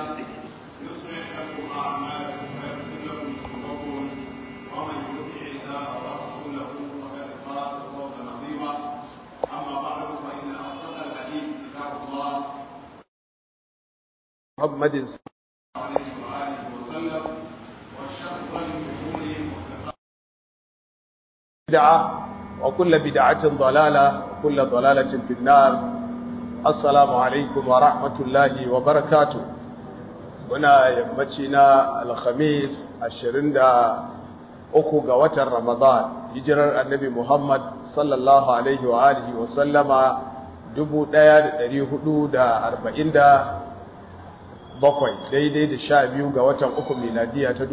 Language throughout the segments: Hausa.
يصلح لكم أعمالكم ويغفر لكم ذنوبكم ومن يطع الله ورسوله فقد فاز فوزا عظيما أما بعد فإن أصدق الحديث كتاب الله محمد عليه وآله وسلم وشر الأمور محدثاتها بدعة وكل بدعة ضلالة وكل ضلالة في النار السلام عليكم ورحمة الله وبركاته هنا يمتنا الخميس الشرين uku ga watan Ramadan hijirar annabi Muhammad sallallahu alaihi wa alihi wa sallama 1447 daidai da sha biyu ga watan uku miladiya ta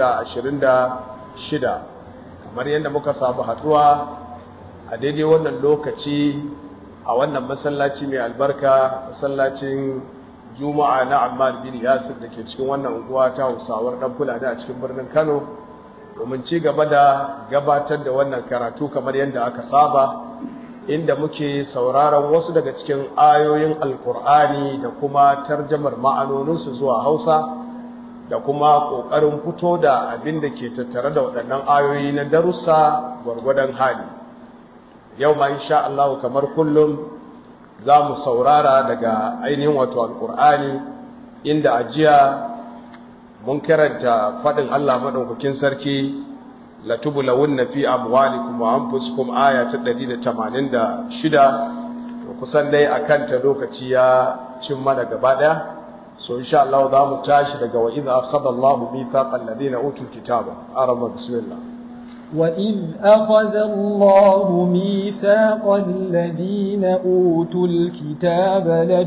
2026 kamar yadda muka samu haduwa a daidai wannan lokaci a wannan masallaci mai albarka masallacin juma'a na ammar bin yasir da ke cikin wannan unguwa ta hausawar dan fulani a cikin birnin kano domin ci gaba da gabatar da wannan karatu kamar yadda aka saba inda muke sauraron wasu daga cikin ayoyin alkur'ani da kuma tarjamar ma'anoninsu zuwa hausa da kuma ƙoƙarin fito da abin da ke tattare da waɗannan ayoyi na darussa gwargwadon hali yau ma insha Allah kamar kullum za mu saurara daga ainihin wato alkur'ani inda ajiya mun karanta faɗin Allah maɗaukakin sarki latubulawunna fi amwalikum wa anfusikum aya ta 186 to kusan dai akan ta lokaci ya cin mana gaba daya so insha Allah za mu tashi daga wa idza akhadha Allahu mithaqal ladina utul kitaba arama bismillah وإذ أخذ الله ميثاق الذين أوتوا الكتاب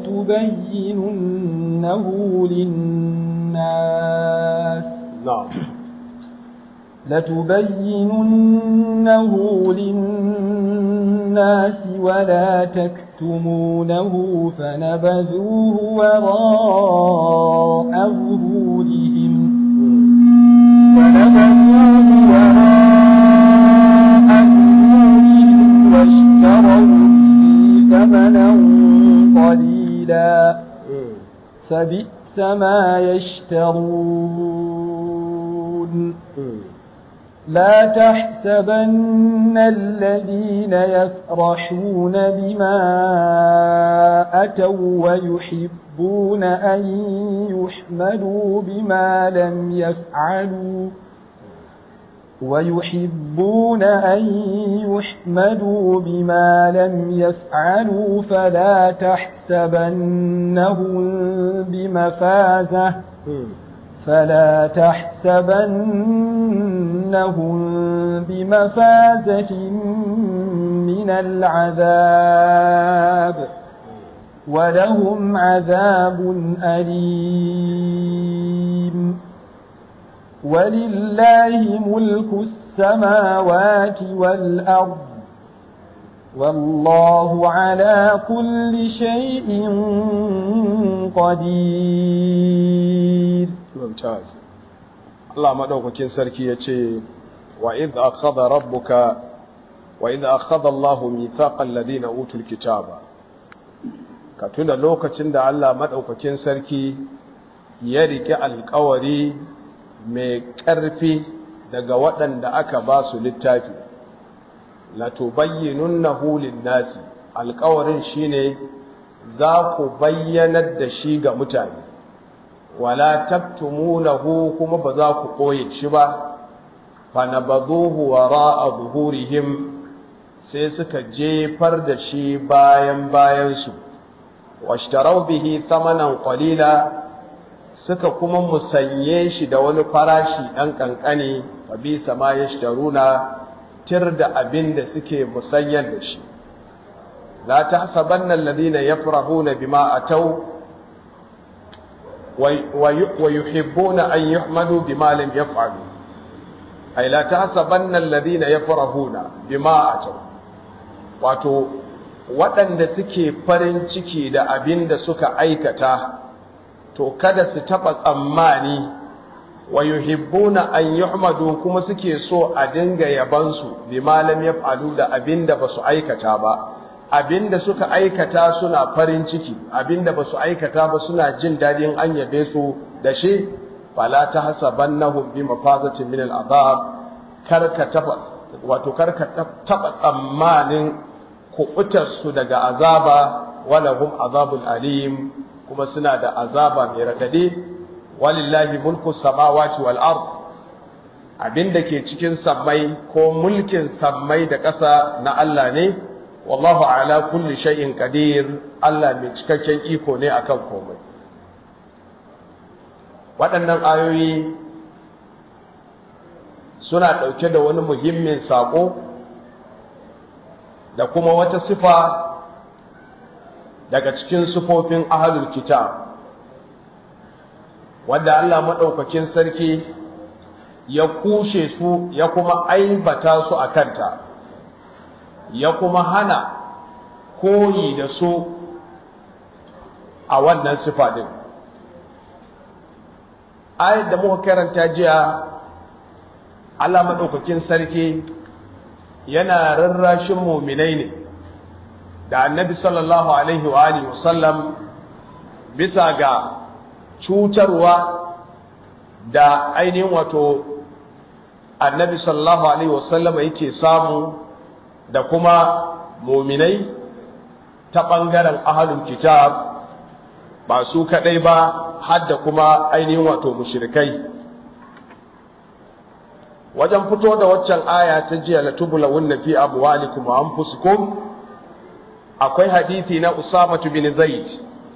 لتبيننه للناس na'am لتبيننه للناس ولا تكتمونه فنبذوه وراء ظهورهم فنبذوه وراء ظهورهم واشتروا به ثمنا قليلا فبئس ما يشترون لا تحسبن الذين يفرحون بما أتوا ويحبون أن يحمدوا بما لم يفعلوا ويحبون أن يحمدوا بما لم يفعلوا فلا تحسبنهم بمفازة فلا تحسبنهم بمفازة من العذاب ولهم عذاب أليم ولله ملك السماوات والأرض والله على كل شيء قدير mumtaz Allah madaukakin sarki yace wa idh akhadha rabbuka wa idh akhadha Allahu mithaqal ladina utul kitaba ka tuna lokacin da Allah madaukakin sarki ya rike alƙawari mai ƙarfi daga waɗanda aka ba su littafi la tubayyinunnahu lin-nasi alƙawarin shine za ku bayyanar da shi ga mutane wala taktumunahu kuma ba za ku koye shi ba fanabaduhu wara'a zuhurihim sai suka jefar da shi bayan bayansu washtarau bihi thamanan qalila suka kuma musanye shi da wani farashi ɗan ƙanƙani wa bi sama yashtaruna tir da abin da suke musanyar da shi la tahsabanna alladhina yafrahuna bima atau ويحبون أن يحمدوا بما لم يفعلوا أي لا تحسبن الذين يفرحون بما أتوا wato waɗanda suke farin ciki da abin da suka aikata to kada su taɓa tsammani wa yuhibbuna an yuhmadu kuma suke so a dinga yabansu bi malam yaf'alu da abin da basu aikata ba abinda suka aikata suna farin ciki abinda ba su aikata ba suna jin daɗin an yabe su da shi fala ta hasabannahum bi mafazatin min al'azab karka taba wato karka taba tsammanin kubutar su daga azaba wala hum azabul alim kuma suna da azaba mai radadi walillahi mulku samawati wal ard abinda ke cikin sammai ko mulkin sammai da ƙasa na Allah ne wallahu ala kulli shay'in qadir Allah mai cikakken iko ne akan komai waɗannan ayoyi suna ɗauke da wani muhimmin saƙo da kuma wata sifa daga cikin sifofin ahlul kitab wanda Allah maɗaukakin sarki ya kushe su ya kuma aibata su a kanta ya kuma hana koyi da su a wannan sifa din ayat da muka karanta jiya Allah madaukakin sarki yana rarrashin mu'minai ne da annabi sallallahu alaihi wa alihi wasallam bisa ga cutarwa da ainihin wato annabi sallallahu alaihi wasallam yake samu da kuma muminai ta ɓangaren ahalul kitab ba su kaɗai ba har da kuma ainihin wato mushrikai wajen fito da waccan aya ta jiya la tubula wunna fi amwalikum wa anfusikum akwai hadisi na Usama bin Zaid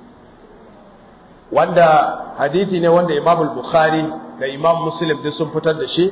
wanda hadisi ne wanda Imam al-Bukhari da Imam Muslim duk sun fitar da shi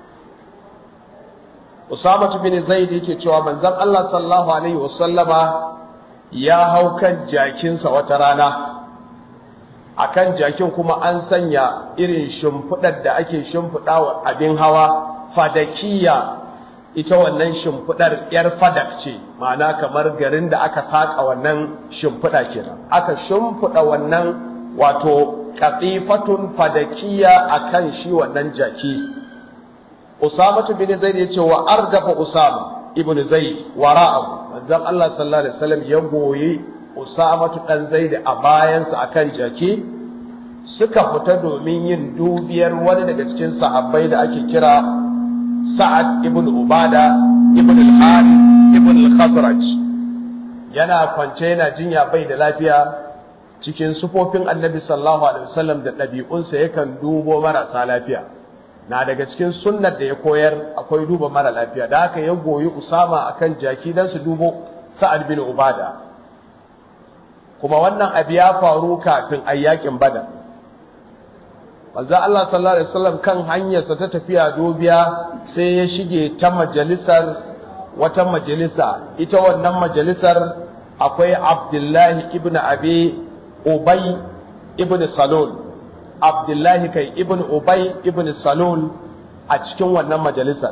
Usama bin Zaid yake cewa manzon Allah sallallahu alaihi wasallama ya hau kan jakinsa wata rana akan jakin kuma an sanya irin shimfidar da ake shimfidawa abin hawa fadakiya ita wannan shimfidar yar fadak ce ma'ana kamar garin da aka saka wannan shimfida kenan aka shimfida wannan wato qatifatun fadakiya akan shi wannan jaki Usama bin Zaid yace wa ardafa Usama ibn Zaid wara'ahu manzon Allah sallallahu alaihi wasallam ya goyi Usama dan Zaid a bayansa akan jaki suka fita domin yin dubiyar wani daga cikin sahabbai da ake kira Sa'ad ibn Ubada ibn al-Harith ibn al-Khazraj yana kwance yana jinya bai da lafiya cikin sufofin Annabi sallallahu alaihi wasallam da ɗabi'unsa yakan dubo marasa lafiya na daga cikin sunnar da ya koyar akwai duba mara lafiya da haka ya goyi Usama akan jaki dan su dubo Sa'ad bin Ubada kuma wannan abu ya faru kafin ayyakin Badar manzo Allah sallallahu alaihi wasallam kan hanyarsa ta tafiya dobiya sai ya shige ta majalisar wata majalisa ita wannan majalisar akwai Abdullahi ibn Abi Ubay ibn Salul Abdullahi kai ibn Ubay ibn Salul a cikin wannan majalisar.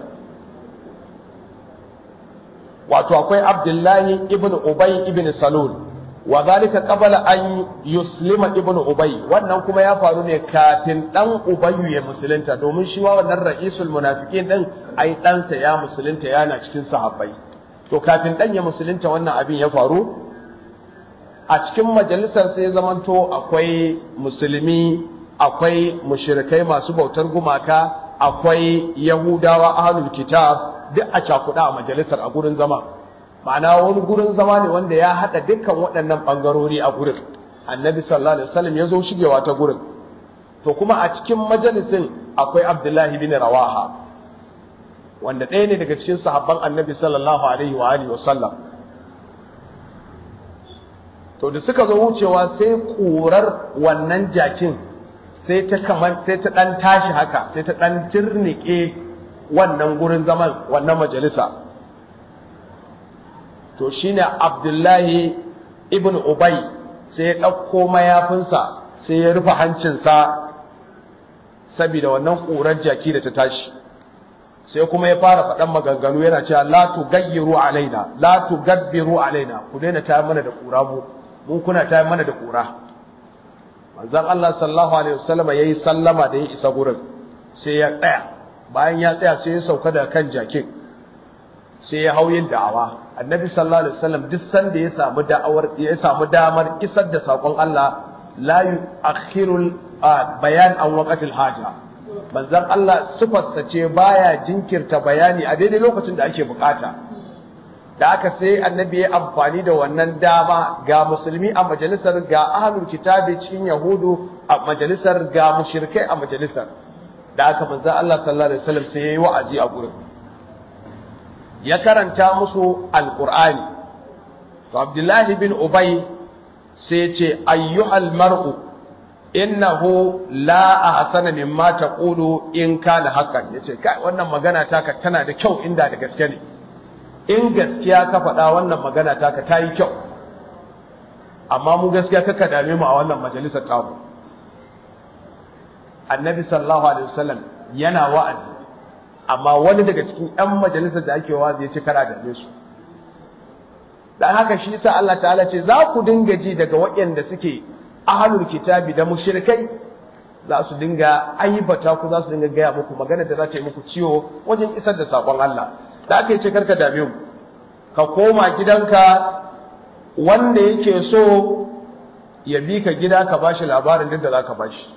Wato akwai Abdullahi ibn Ubay ibn Salul, wa zalika qabla an yuslima ibn Ubay wannan kuma ya faru ne kafin dan Ubayyu ya musulunta domin shi wa wannan ra'isul munafiqin din ai ɗansa ya musulunta yana cikin sahabbai. To kafin dan ya musulunta wannan abin ya faru a cikin majalisar sai zamanto akwai musulmi akwai mushirikai masu bautar gumaka akwai yahudawa ahlul kitab duk a cakuɗa a majalisar a gurin zama ma'ana wani gurin zama ne wanda ya haɗa dukkan waɗannan ɓangarori a gurin annabi sallallahu alaihi wasallam ya zo shigewa ta gurin to kuma a cikin majalisin akwai abdullahi bin rawaha wanda ɗaya ne daga cikin sahabban annabi sallallahu alaihi wa alihi wasallam to da suka zo wucewa sai ƙurar wannan jakin sai ta kamar sai ta dan tashi haka sai ta dan tirnike wannan gurin zaman wannan majalisa to shine Abdullahi ibn Ubay sai ya dauko mayafinsa sai ya rufe hancinsa saboda wannan ƙurar jaki da ta tashi sai kuma ya fara faɗan maganganu yana cewa la tugayyiru alaina la tugabbiru alaina ku daina tayar mana da ƙura mu mun kuna tayar mana da ƙura manzon Allah sallallahu alaihi wasallam yayi sallama da ya isa gurin sai ya tsaya bayan ya tsaya sai ya sauka da kan jakin sai ya hau yin da'awa annabi sallallahu alaihi wasallam duk sanda ya samu da'awar ya samu damar isar da sakon Allah la yu'akhirul bayan an waqatil haja manzon Allah sifarsa ce baya jinkirta bayani a daidai lokacin da ake bukata da aka sai annabi ya amfani da wannan dama ga musulmi a majalisar ga ahlul kitabi cikin yahudu a majalisar ga mushrikai a majalisar da aka manzon Allah sallallahu alaihi wasallam sai yayi wa'azi a gurin ya karanta musu alqur'ani to abdullahi bin ubay sai ce ayyuhal mar'u innahu la ahsana mimma taqulu in kana haqqan yace kai wannan magana taka tana da kyau inda da gaske ne in gaskiya ka faɗa wannan magana taka tayi kyau amma mu gaskiya kaka dame mu a wannan majalisar tamu annabi sallallahu alaihi wasallam yana wa'azi amma wani daga cikin ƴan majalisar da ake wa'azi yace kada dame su dan haka shi yasa Allah ta'ala ce za ku dinga ji daga waɗanda suke ahlul kitabi da mushrikai za su dinga aibata ku za su dinga gaya muku magana da za ta yi muku ciwo wajen isar da sakon Allah da aka yi ce karka dame mu ka koma gidanka wanda yake so ya bi ka gida ka bashi labarin duk da za ka bashi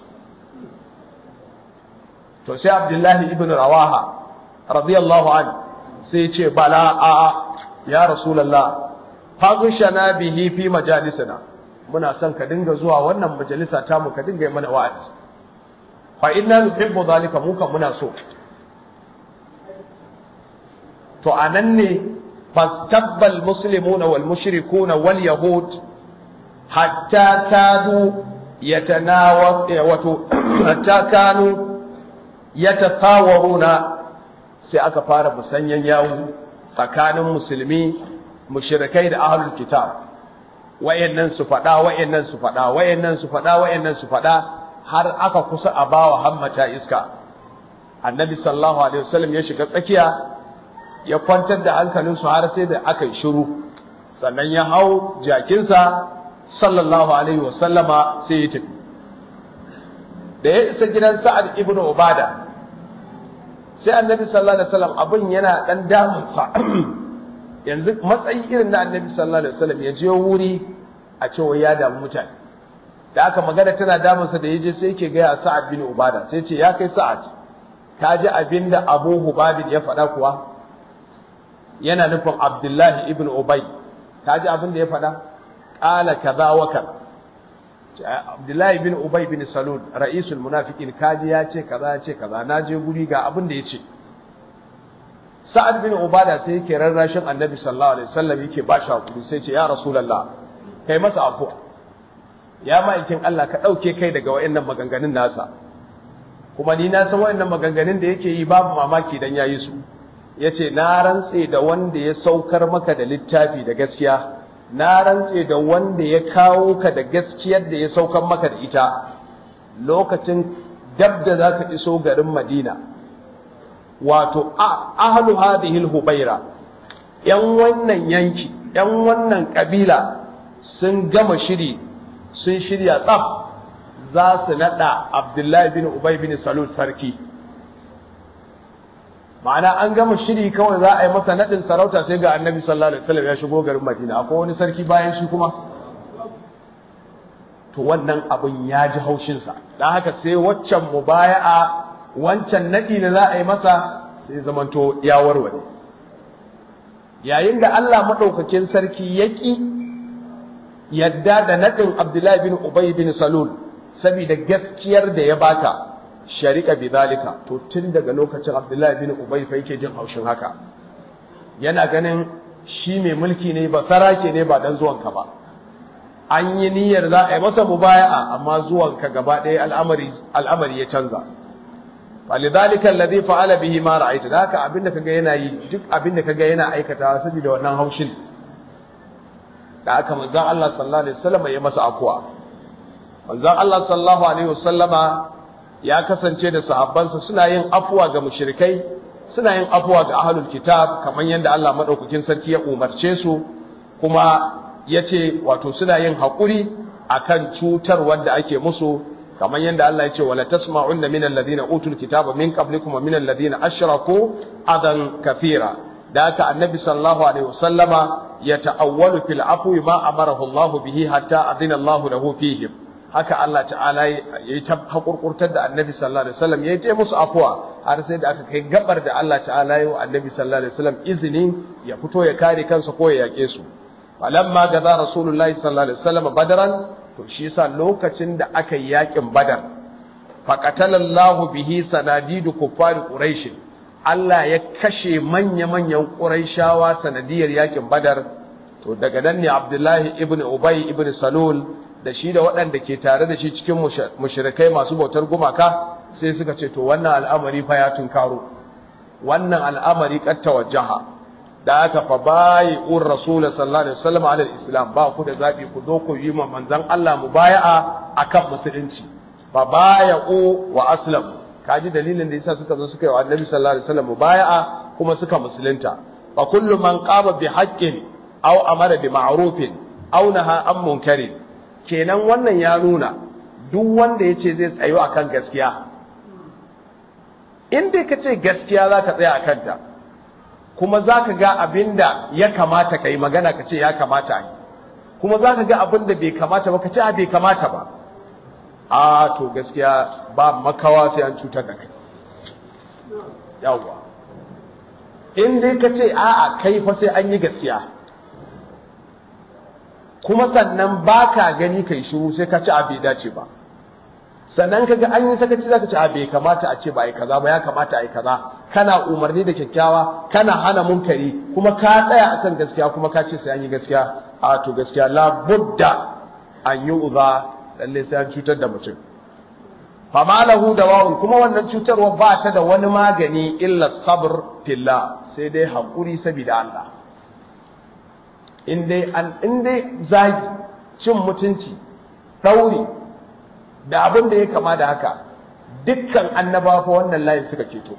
to sai abdullahi ibn rawaha radiyallahu anhu sai ce bala a'a ya rasulullah faghshana bihi fi majalisina muna son ka dinga zuwa wannan majalisa ta mu ka dinga yi mana wa'azi fa inna nuhibbu zalika mu kan muna so to anan ne fastabbal muslimuna wal mushrikuna wal yahud hatta kadu yatanawa wato hatta kanu yatafawaruna sai aka fara musanyan yawo tsakanin musulmi mushrikai da ahlul kitab wayannan su fada wayannan su fada wayannan su fada wayannan su fada har aka kusa a bawa hammata iska annabi sallallahu alaihi wasallam ya shiga tsakiya ya kwantar da hankalin su har sai da aka yi shiru sannan ya hau jakinsa sallallahu alaihi wasallama sai ya tafi da ya isa gidan sa'ad ibn ubada sai annabi sallallahu alaihi wasallam abin yana dan damunsa yanzu matsayi irin na annabi sallallahu alaihi wasallam ya je wuri a cewa ya damu mutane da aka magana tana damunsa da yaje sai yake gaya sa'ad bin ubada sai ce ya kai sa'ad ka ji abin da abu hubabin ya faɗa kuwa yana nufin abdullahi ibn ubay ka ji abin da ya faɗa ƙala kaza wa kaza abdullahi bin ubay bin salul ra'isul munafiqin kaji ya ce kaza ya ce kaza na je guri ga abin da ya ce sa'ad bin ubada sai yake rarrashin annabi sallallahu alaihi wasallam yake ba shi hakuri sai ce ya rasulullah kai masa afuwa ya ma'aikin Allah ka dauke kai daga wayannan maganganun nasa kuma ni na san wayannan maganganun da yake yi babu mamaki dan yayi su yace na rantse da wanda ya saukar maka da littafi da gaskiya na rantse da wanda ya kawo ka da gaskiyar da ya saukar maka da ita lokacin dab da zaka iso garin Madina wato ahlu hadhihi hubaira yan wannan yanki yan wannan kabila sun gama shiri sun shirya tsaf za su nada Abdullahi bin Ubay bin Salul sarki ma'ana an gama shiri kawai za a yi masa nadin sarauta sai ga Annabi sallallahu alaihi wasallam ya shigo garin Madina akwai wani sarki bayan shi kuma to wannan abin ya ji haushin sa dan haka sai waccan mubaya'a wancan naɗi da za a yi masa sai zamanto ya warware yayin da Allah maɗaukakin sarki ya ƙi yadda da naɗin Abdullahi bin Ubay bin Salul saboda gaskiyar da ya baka sharika bi zalika to tun daga lokacin Abdullahi bin Ubay fa yake jin haushin haka yana ganin shi mai mulki ne ba sarake ne ba dan zuwanka ba an yi niyyar za a yi masa mubaya'a amma zuwanka gaba ɗaya al'amari al'amari ya canza فلذلك الذي فعل به ما رأيت ذاك abinda kaga yana yi duk abinda kaga yana aikata saboda wannan haushin da aka manzon Allah sallallahu alaihi wasallam ya masa akwa manzon Allah sallallahu alaihi wasallama ya kasance da sahabbansa suna yin afwa ga mushrikai suna yin afwa ga ahlul kitab kamar yadda Allah madaukakin sarki ya umarce su kuma yace wato suna yin hakuri akan cutar wanda ake musu kamar yadda Allah ya ce wala tasma'unna min alladhina utul kitaba min qablikum wa min alladhina ashraku adan kathira da haka annabi sallallahu alaihi wasallama ya ta'awwalu fil afwi ma amarahu Allah bihi hatta adina Allah lahu fihim haka Allah ta'ala yayi ta hakurkurtar da annabi sallallahu alaihi wasallam yayi ta musu afwa har sai da aka kai gabar da Allah ta'ala yayi wa annabi sallallahu alaihi wasallam izinin ya fito ya kare kansa ko ya yake su falamma gaza rasulullahi sallallahu alaihi wasallam badran to shi yasa lokacin da aka yi yakin badar faqatalallahu bihi sanadidu kuffar quraish Allah ya kashe manya-manyan quraishawa sanadiyar yakin badar to daga nan ne Abdullahi ibn Ubay ibn Salul da shi da waɗanda ke tare da shi cikin mushrikai masu bautar gumaka sai suka ce to wannan al'amari fa ya tunkaro wannan al'amari qad tawajjaha da aka fa bayi ur rasul sallallahu alaihi wasallam ala islam ba ku da zabi ku zo ku yi manzon Allah mubaya'a akan musulunci fa baya'u wa aslam kaji dalilin da yasa suka zo suka yi wa annabi sallallahu alaihi wasallam mubaya'a kuma suka musulunta fa kullu man qama bi haqqin aw amara bi ma'rufin aw naha an munkarin kenan wannan ya nuna duk wanda yace zai tsayo akan gaskiya in dai kace gaskiya zaka tsaya akan ta kuma za ka ga abin da ya kamata ka yi magana ka ce ya kamata a yi kuma za ka ga abin da bai kamata ba ka ce a bai kamata ba a to gaskiya ba makawa sai an cutar da kai yawwa in dai ka ce a a kai fa sai an yi gaskiya kuma sannan ba ka gani kai shiru sai ka ci a bai dace ba sannan kaga an yi sakaci zaka ce a bai kamata a ce ba ai kaza ba ya kamata ai kaza kana umarni da kyakkyawa kana hana munkari kuma ka tsaya akan gaskiya kuma ka ce sai an yi gaskiya a to gaskiya la budda an yi uza lalle sai an cutar da mutum fama lahu dawa'un kuma wannan cutarwa ba ta da wani magani illa sabr fillah sai dai hakuri saboda Allah in dai an in dai zagi cin mutunci dauri da abin da ya kama da haka dukkan annaba fa wannan layin suka keto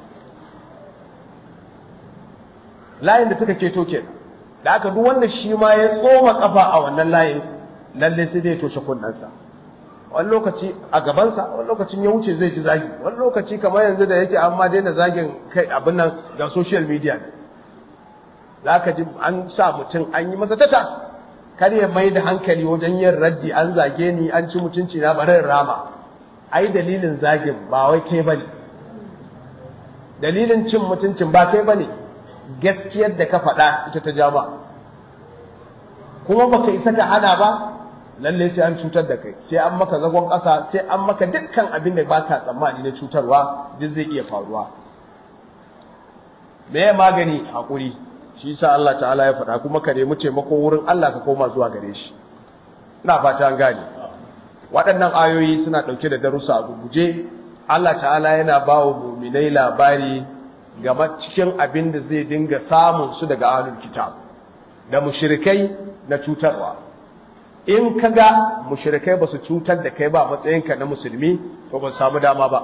layin da suka keto ke da aka duk wanda shi ma ya tsoma kafa a wannan layin lalle sai dai toshe kunnansa wani lokaci a gabansa wani lokacin ya wuce zai ji zagi wani lokaci kamar yanzu da yake an ma daina zagin kai abin nan ga social media ne za ka ji an sa mutum an yi masa tatas kar ya mai da hankali wajen yin raddi an zage ni an ci mutunci na bari rama ai dalilin zagin ba wai kai bane dalilin cin mutuncin ba kai bane gaskiyar da ka faɗa ita ta jama kuma baka isa ka hana ba lalle sai an cutar da kai sai an maka zagon ƙasa sai an maka dukkan abin da baka tsammani na cutarwa duk zai iya faruwa me ya magani hakuri shi sa Allah ta'ala ya faɗa kuma ka nemi taimako wurin Allah ka koma zuwa gare shi ina fata an gane waɗannan ayoyi suna ɗauke da darussa a guguje Allah ta'ala yana ba wa muminai labari game cikin abin da zai dinga samun su daga ahlul kitab da mushrikai na cutarwa in kaga mushrikai ba su cutar da kai ba matsayinka na musulmi to ba samu dama ba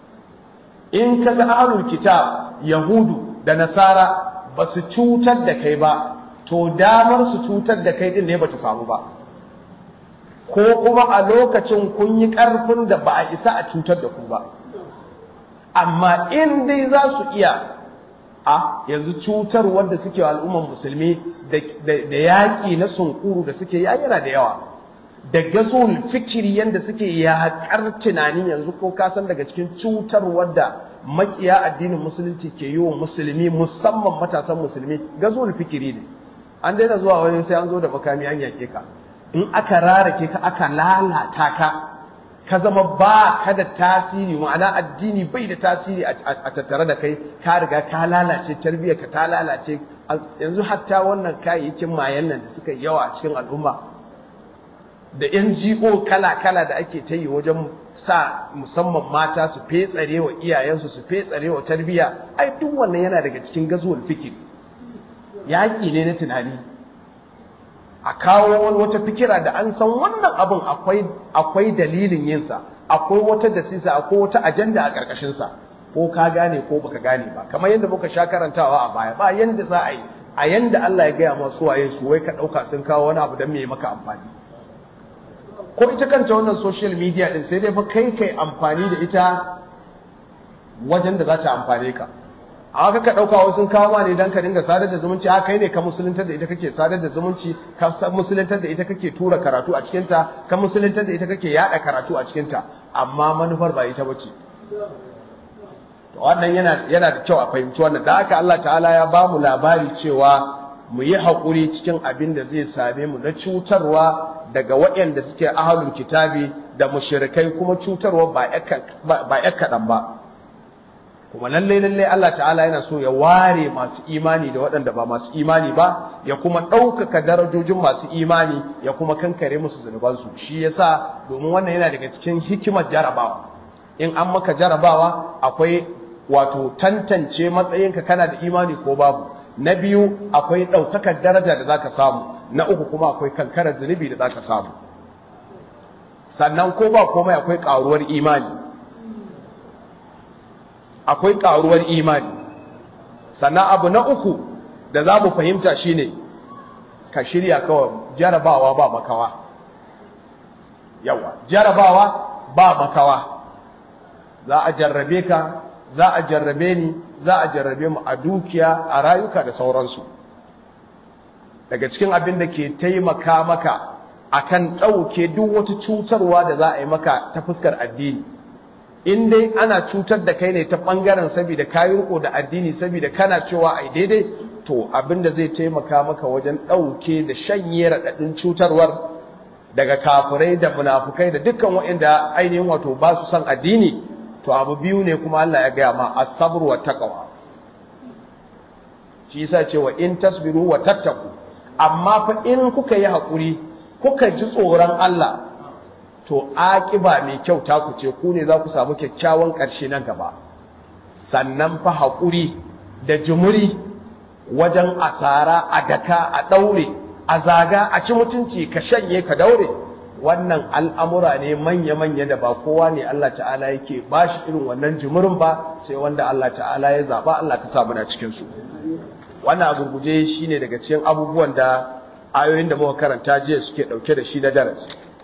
in kaga ahlul kitab yahudu da nasara ba su cutar da kai ba to damar su cutar da kai din ne ba ta samu ba ko kuma a lokacin kun yi ƙarfin da ba a isa a cutar da ku ba amma in dai za su iya a yanzu cutar wanda suke wa al'umman musulmi da yaƙi na sunkuru da suke ya yana da yawa da gazon fikiri yadda suke yaƙar tunanin yanzu ko kasan daga cikin cutar wadda makiya addinin musulunci ke yi wa musulmi musamman matasan musulmi gazon fikiri ne an daina zuwa wani sai an zo da makami an yake ka in aka rarake ka aka lalata ka ka zama ba ka da tasiri ma'ana addini bai da tasiri a tattare da kai ka riga ka lalace tarbiyyar ka ta lalace yanzu hatta wannan kayayyakin mayan nan da suka yawa a cikin al'umma da NGO kala-kala da ake ta yi wajen sa musamman mata su fetsare wa iyayensu su fetsare wa tarbiyya ai duk wannan yana daga cikin gazuwar fikir yaƙi ne na tunani a kawo wani wata fikira da an san wannan abin akwai akwai dalilin yinsa akwai wata dasisa akwai wata ajanda a ƙarƙashinsa ko ka gane ko baka gane ba kamar yadda muka sha karantawa a baya ba yanda za a yi a yanda Allah ya gaya masu waye su wai ka ɗauka sun kawo wani abu don me maka amfani ko ita kanta wannan social media din sai dai fa kai kai amfani da ita wajen da za ta amfane ka a ka ɗauka wasu sun kawo ma ne don ka dinga sadar da zumunci a kai ne ka musuluntar da ita kake sadar da zumunci ka musuluntar da ita kake tura karatu a cikinta ka musuluntar da ita kake yaɗa karatu a cikinta amma manufar ba ita bace wannan yana yana da kyau a fahimci wannan da haka Allah ta'ala ya ba mu labari cewa mu yi haƙuri cikin abin da zai same mu na cutarwa daga waɗanda suke ahalul kitabi da mushrikai kuma cutarwa ba ya kaɗan ba kuma lalle lalle Allah ta'ala yana so ya ware masu imani da waɗanda ba masu imani ba ya kuma ɗaukaka darajojin masu imani ya kuma kankare musu zunubansu shi yasa domin wannan yana daga cikin hikimar jarabawa in an maka jarabawa akwai wato tantance matsayinka kana da imani ko babu na biyu akwai ɗaukakar daraja da zaka samu na uku kuma akwai kankarar zunubi da zaka samu sannan ko ba komai akwai ƙaruwar imani akwai ƙaruwar imani sannan abu na uku da za mu fahimta shine ka shirya kawai jarabawa ba makawa yawa jarabawa ba makawa za a jarrabe ka za a jarrabe ni za a jarrabe mu a dukiya a rayuka da sauransu daga cikin abin da ke taimaka maka akan ɗauke duk wata cutarwa da za a yi maka ta fuskar addini in dai ana cutar da kai ne ta ɓangaren saboda kayi riko da addini saboda kana cewa ai daidai to abin da zai taimaka maka wajen ɗauke da shanye raɗaɗin cutarwar daga kafirai da munafukai da dukkan waɗanda ainihin wato ba su son addini to abu biyu ne kuma Allah ya gaya ma as-sabr wa taqwa shi yasa cewa in tasbiru wa tattaku amma fa in kuka yi hakuri kuka ji tsoron Allah to aƙiba mai kyau ta ku ce ku ne za ku samu kyakkyawan ƙarshe nan gaba sannan fa haƙuri da jumuri wajen asara a daka a ɗaure a zaga a ci mutunci ka shanye ka daure wannan al'amura ne manya-manya da ba kowa ne Allah ta'ala yake ba shi irin wannan jumurin ba sai wanda Allah ta'ala ya zaɓa Allah ka sa muna cikinsu wannan a gurguje shi ne daga cikin abubuwan da ayoyin da muka karanta jiya suke ɗauke da shi na darasi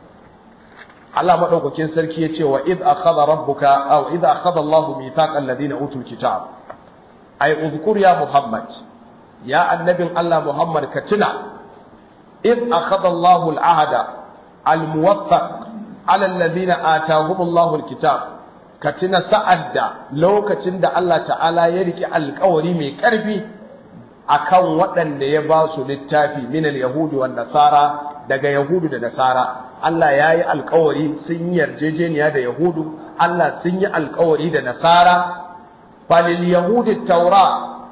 Allah madaukakin sarki ya ce wa id akhadha rabbuka aw id akhadha Allahu mithaqal ladina utul kitab ay uzkur ya Muhammad ya annabin Allah Muhammad ka tuna id akhadha Allahu al-ahda al-muwaffaq ala alladhina atahum Allahu al-kitab ka tuna sa'adda lokacin da Allah ta'ala ya riki alƙawari mai ƙarfi akan waɗanda ya ba su littafi min al-yahudi wan nasara daga yahudu da nasara Allah ya yi alkawari sun yi yarjejeniya da Yahudu, Allah sun yi alkawari da Nasara, falil Yahudi taura,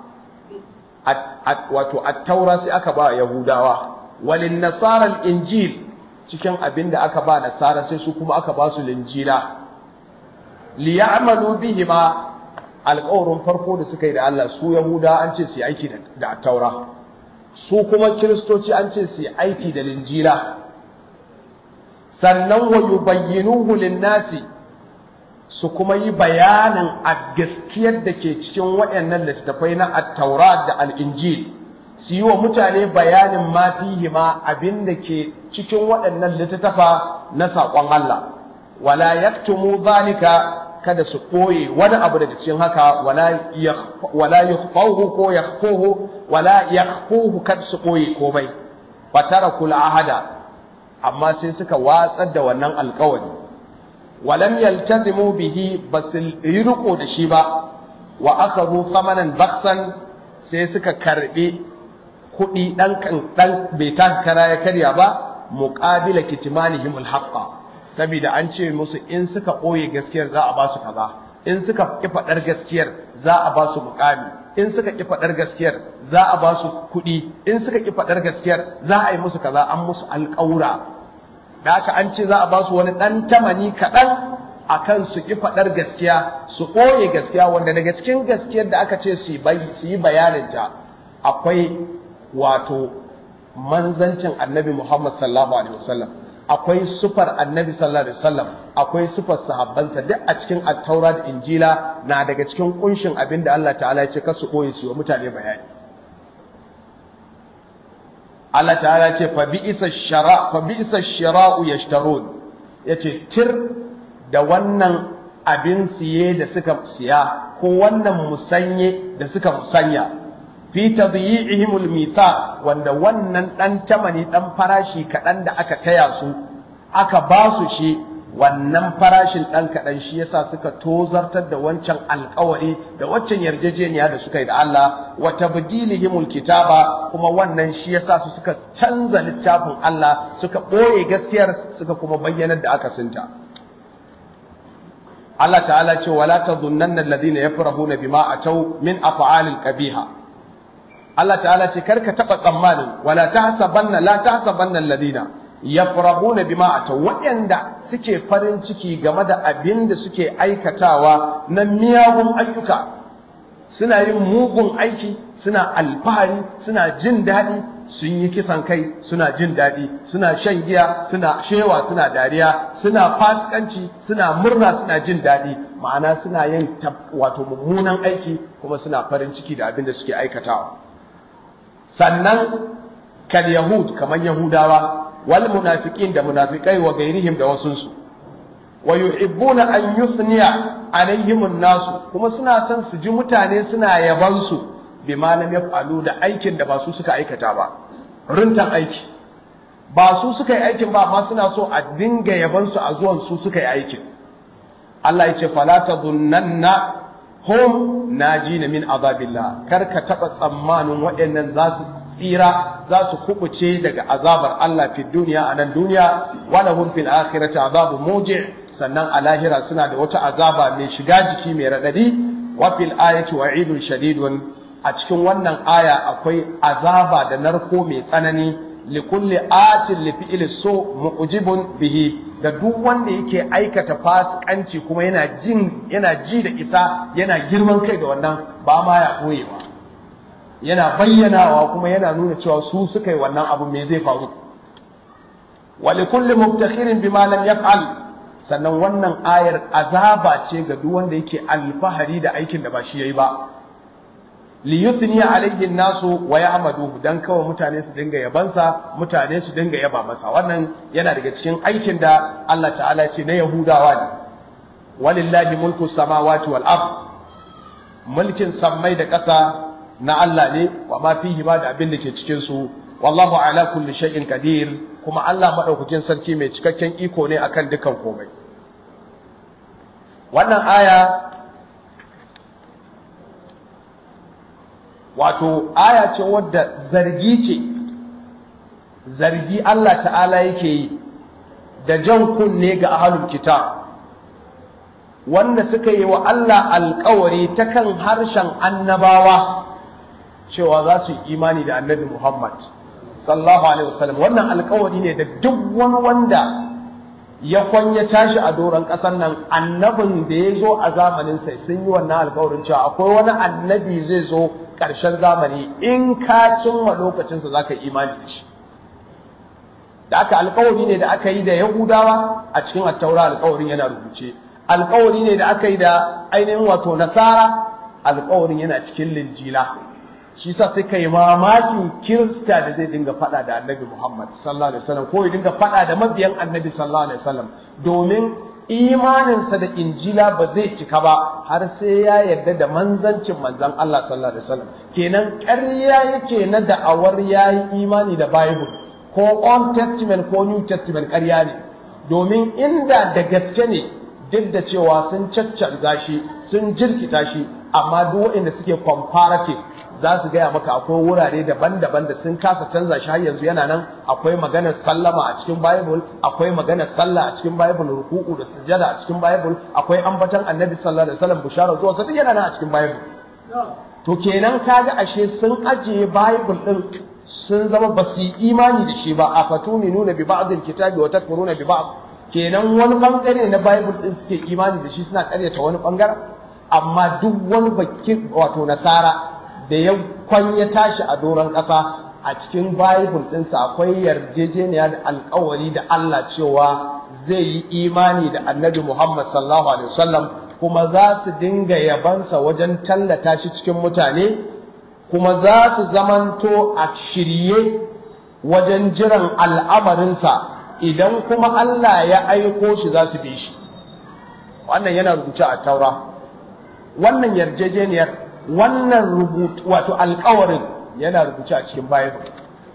wato taura sai aka ba Yahudawa, walin Nasarar Injil cikin abin da aka ba Nasara sai su kuma aka ba su linjila. Liya'amalu bihi ma alkawarin farko da suka yi da Allah su Yahuda an ce su yi aiki da taura, su kuma Kiristoci an ce su yi aiki da linjila. sannan wa yubayyinuhu lin-nasi su kuma yi bayanin a gaskiyar da ke cikin waɗannan littattafai na at-Taurat da al-Injil su yi wa mutane bayanin ma fihi ma abin da ke cikin waɗannan littattafa na saƙon Allah wala yaktumu zalika kada su ɓoye wani abu daga cikin haka wala yakhfahu ko yakhfuhu wala yakhfuhu kada su ɓoye komai fatarakul ahada amma sai suka watsar da wannan alkawari walam yaltazimu bihi basil riko da shi ba wa akhadhu thamanan baksan sai suka karbi kudi dan kan dan bai ta kara ya karya ba muqabila kitmanihim alhaqa saboda an ce musu in suka boye gaskiyar za a ba su kaza in suka ki fadar gaskiyar za a ba su muqami in suka ki fadar gaskiyar za a ba su kudi in suka ki fadar gaskiyar za a yi musu kaza an musu alƙaura da haka an ce za a ba su wani ɗan tamani kaɗan a kan su ƙi faɗar gaskiya su ɓoye gaskiya wanda daga cikin gaskiyar da aka ce su yi bayaninta akwai wato manzancin annabi Muhammad sallallahu alaihi wasallam akwai sufar annabi sallallahu alaihi wasallam akwai sufar sahabbansa duk a cikin attaura da injila na daga cikin kunshin abin da Allah ta'ala ya ce kasu ɓoye su wa mutane bayani Allah ta'ala ce fa bi'isa shara fa bi'isa shira'u yashtarun yace tir da wannan abin siye da suka siya ko wannan musanye da suka musanya fi tadyi'ihimul mita wanda wannan dan tamani dan farashi kaɗan da aka taya su aka ba su shi wannan farashin ɗan kaɗan shi yasa suka tozartar da wancan alkawari da waccan yarjejeniya da suka yi da Allah wa tabdilihimul kitaba kuma wannan shi yasa su suka canza littafin Allah suka ɓoye gaskiyar suka kuma bayyanar da aka sinta Allah ta'ala ce wala tadhunnan alladhina yafrahuna bima atau min af'alil qabiha Allah ta'ala ce karka taba tsammanin wala tahsabanna la tahsabanna alladhina yafrahuna bima atau waɗanda suke farin ciki game da abin da suke aikatawa na miyagun ayyuka suna yin mugun aiki suna alfahari suna jin daɗi sun yi kisan kai suna jin daɗi suna shan giya suna shewa suna dariya suna fasikanci suna murna suna jin daɗi ma'ana suna yin wato mummunan aiki kuma suna farin ciki da abin da suke aikatawa sannan kal yahud kamar yahudawa wal munafiqin da munafikai wa gairihim da wasunsu wa yuhibbuna an yuthniya alaihim an-nas kuma suna son su ji mutane suna yaban su bima lam yaf'alu da aikin da ba su suka aikata ba rintan aiki ba su suka yi aikin ba amma suna so a dinga yaban su a zuwan su suka yi aikin Allah ya ce fala tadhunnanna hum najina min azabillah kar ka taba tsammanin waɗannan za su tsira za su kubuce daga azabar Allah fi duniya a nan duniya wala hum fil akhirati azabu muji sannan a lahira suna da wata azaba mai shiga jiki mai radadi wa fil ayati wa'idun shadidun a cikin wannan aya akwai azaba da narko mai tsanani li kulli atin li fi'li so mu'jibun bihi da duk wanda yake aikata fasikanci kuma yana jin yana ji da isa yana girman kai da wannan ba ma ya koyewa yana bayyanawa kuma yana nuna cewa su suka yi wannan abu me zai faru wa li kulli mubtakhirin bima lam yaf'al sannan wannan ayar azaba ce ga duk wanda yake alfahari da aikin da ba shi yayi ba li yuthni alayhi nasu wa ya'maduhu dan kawai mutane su dinga yabansa mutane su dinga yaba masa wannan yana daga cikin aikin da Allah ta'ala ce na yahudawa ne walillahi mulku samawati wal ard mulkin sammai da ƙasa na Allah ne wa ma fihi ba da abin da ke cikin su wallahu ala kulli shay'in qadir kuma Allah madaukakin sarki mai cikakken iko ne akan dukan komai wannan aya wato aya ce wadda zargi ce zargi Allah ta'ala yake yi da jan kunne ga ahlul kitab wanda suka yi wa Allah alkawari ta kan harshen annabawa cewa za su yi imani da annabi Muhammad sallallahu alaihi wasallam wannan alkawari ne da duk wani wanda ya kwanya tashi a doron ƙasar nan annabin da ya zo a zamanin sai sun yi wannan alkawarin cewa akwai wani annabi zai zo ƙarshen zamani in ka cimma lokacinsa za ka yi imani da shi da aka alkawari ne da aka yi da yahudawa a cikin attaura alkawarin yana rubuce alkawari ne da aka yi da ainihin wato nasara alkawarin yana cikin linjila shi sa sai kai mamakin kirista da zai dinga faɗa da annabi muhammad sallallahu alaihi wasallam ko ya dinga faɗa da mabiyan annabi sallallahu alaihi wasallam domin imaninsa da injila ba zai cika ba har sai ya yarda da manzancin manzan Allah sallallahu alaihi wasallam kenan ƙarya yake na da'awar yayi imani da bible ko old testament ko new testament ƙarya ne domin inda da gaske ne duk da cewa sun caccanza shi sun jirkita shi amma duk waɗanda suke comparative za su gaya maka akwai wurare daban-daban da sun kasa canza shi har yanzu yana nan akwai maganar sallama a cikin bible akwai maganar sallah a cikin bible ruku'u da sujada a cikin bible akwai ambatan annabi sallallahu alaihi wasallam bushara zuwa sai yana nan a cikin bible to kenan kaga ashe sun ajiye bible din sun zama ba su yi imani da shi ba a fatuni nuna bi ba'dil kitabi wa takfuruna bi ba'd kenan wani bangare na bible din suke imani da shi suna karyata wani bangaren amma duk wani bakin wato nasara da ya kwanya tashi a doron ƙasa a cikin bible ɗinsa akwai yarjejeniya da alkawari da Allah cewa zai yi imani da annabi Muhammad sallallahu alaihi wasallam kuma za su dinga yabansa wajen tallata shi cikin mutane kuma za su zamanto a shirye wajen jiran al'amarinsa idan kuma Allah ya aiko shi za su bi shi wannan yana rubuce a taura wannan yarjejeniyar wannan rubutu wato alkawarin yana rubuce a cikin bible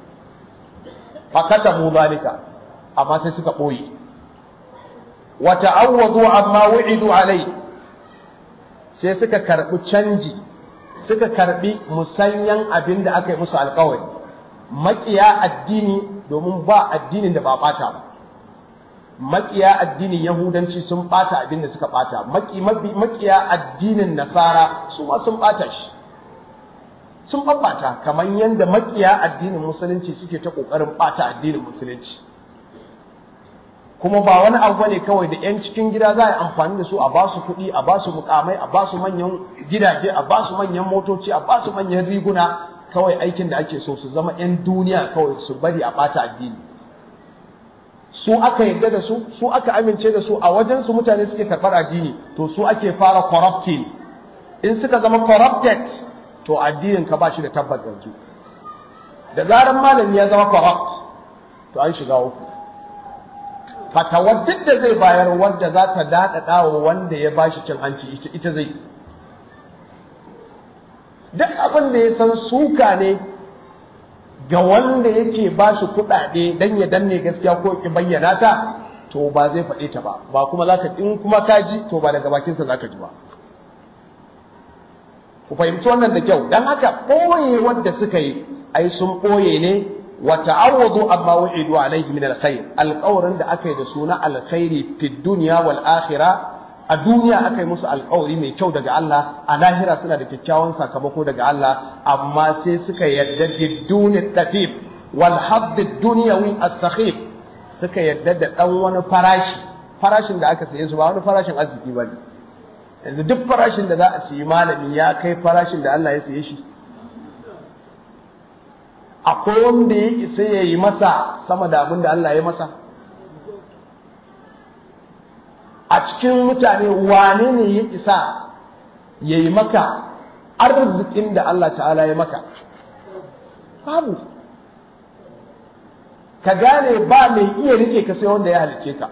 fakata mu zalika amma sai suka ɓoye wa ta'awwadu amma wu'idu alai sai suka karɓi canji suka karɓi musanyan abin da aka yi musu alkawari maƙiya addini domin ba addinin da ba ɓata ba maƙiya addinin yahudanci sun ɓata abin da suka ɓata maƙiya addinin nasara su ma sun ɓata shi sun ɓaɓɓata kamar yadda maƙiya addinin musulunci suke ta ƙoƙarin ɓata addinin musulunci kuma ba wani abu ne kawai da 'yan cikin gida za a yi amfani da su a ba su kuɗi a ba su mukamai a ba su manyan gidaje a ba su manyan motoci a ba su manyan riguna kawai aikin da ake so su zama 'yan duniya kawai su bari a ɓata addini su aka yarda da su su aka amince da su a wajen su mutane suke karɓar addini to su ake fara corrupting in suka zama corrupted to addinin ka ba shi da tabbas yanzu da zaran malami ya zama corrupt to an shiga uku fatawar duk da zai bayar wanda za ta daɗaɗa wa wanda ya ba shi cin hanci ita zai duk abin da ya san suka ne ga wanda yake ba shi kuɗaɗe don ya danne gaskiya ko ki bayyana ta to ba zai faɗe ta ba ba kuma za ka in kuma ka ji to ba daga bakinsa za ka ji ba ku fahimci wannan da kyau don haka ɓoye wanda suka yi ai sun ɓoye ne wa ta'awwadu amma wa'idu alayhi min alkhair alqawrin da aka yi da suna alkhairi fi dunya wal akhirah a duniya aka yi musu alƙawari mai kyau daga Allah a lahira suna da kyakkyawan sakamako daga Allah amma sai suka yarda biduni tatif wal hadd dunyawi as-sakhif suka yarda da dan wani farashi farashin da aka saye su ba wani farashin arziki bane yanzu duk farashin da za a siyi malami ya kai farashin da Allah ya saye shi akwai wanda ya isa ya yi masa sama da abin da Allah ya masa a cikin mutane wane ne ya isa ya yi maka arzikin da Allah ta'ala ya maka babu ka gane ba mai iya rike ka sai wanda ya halice ka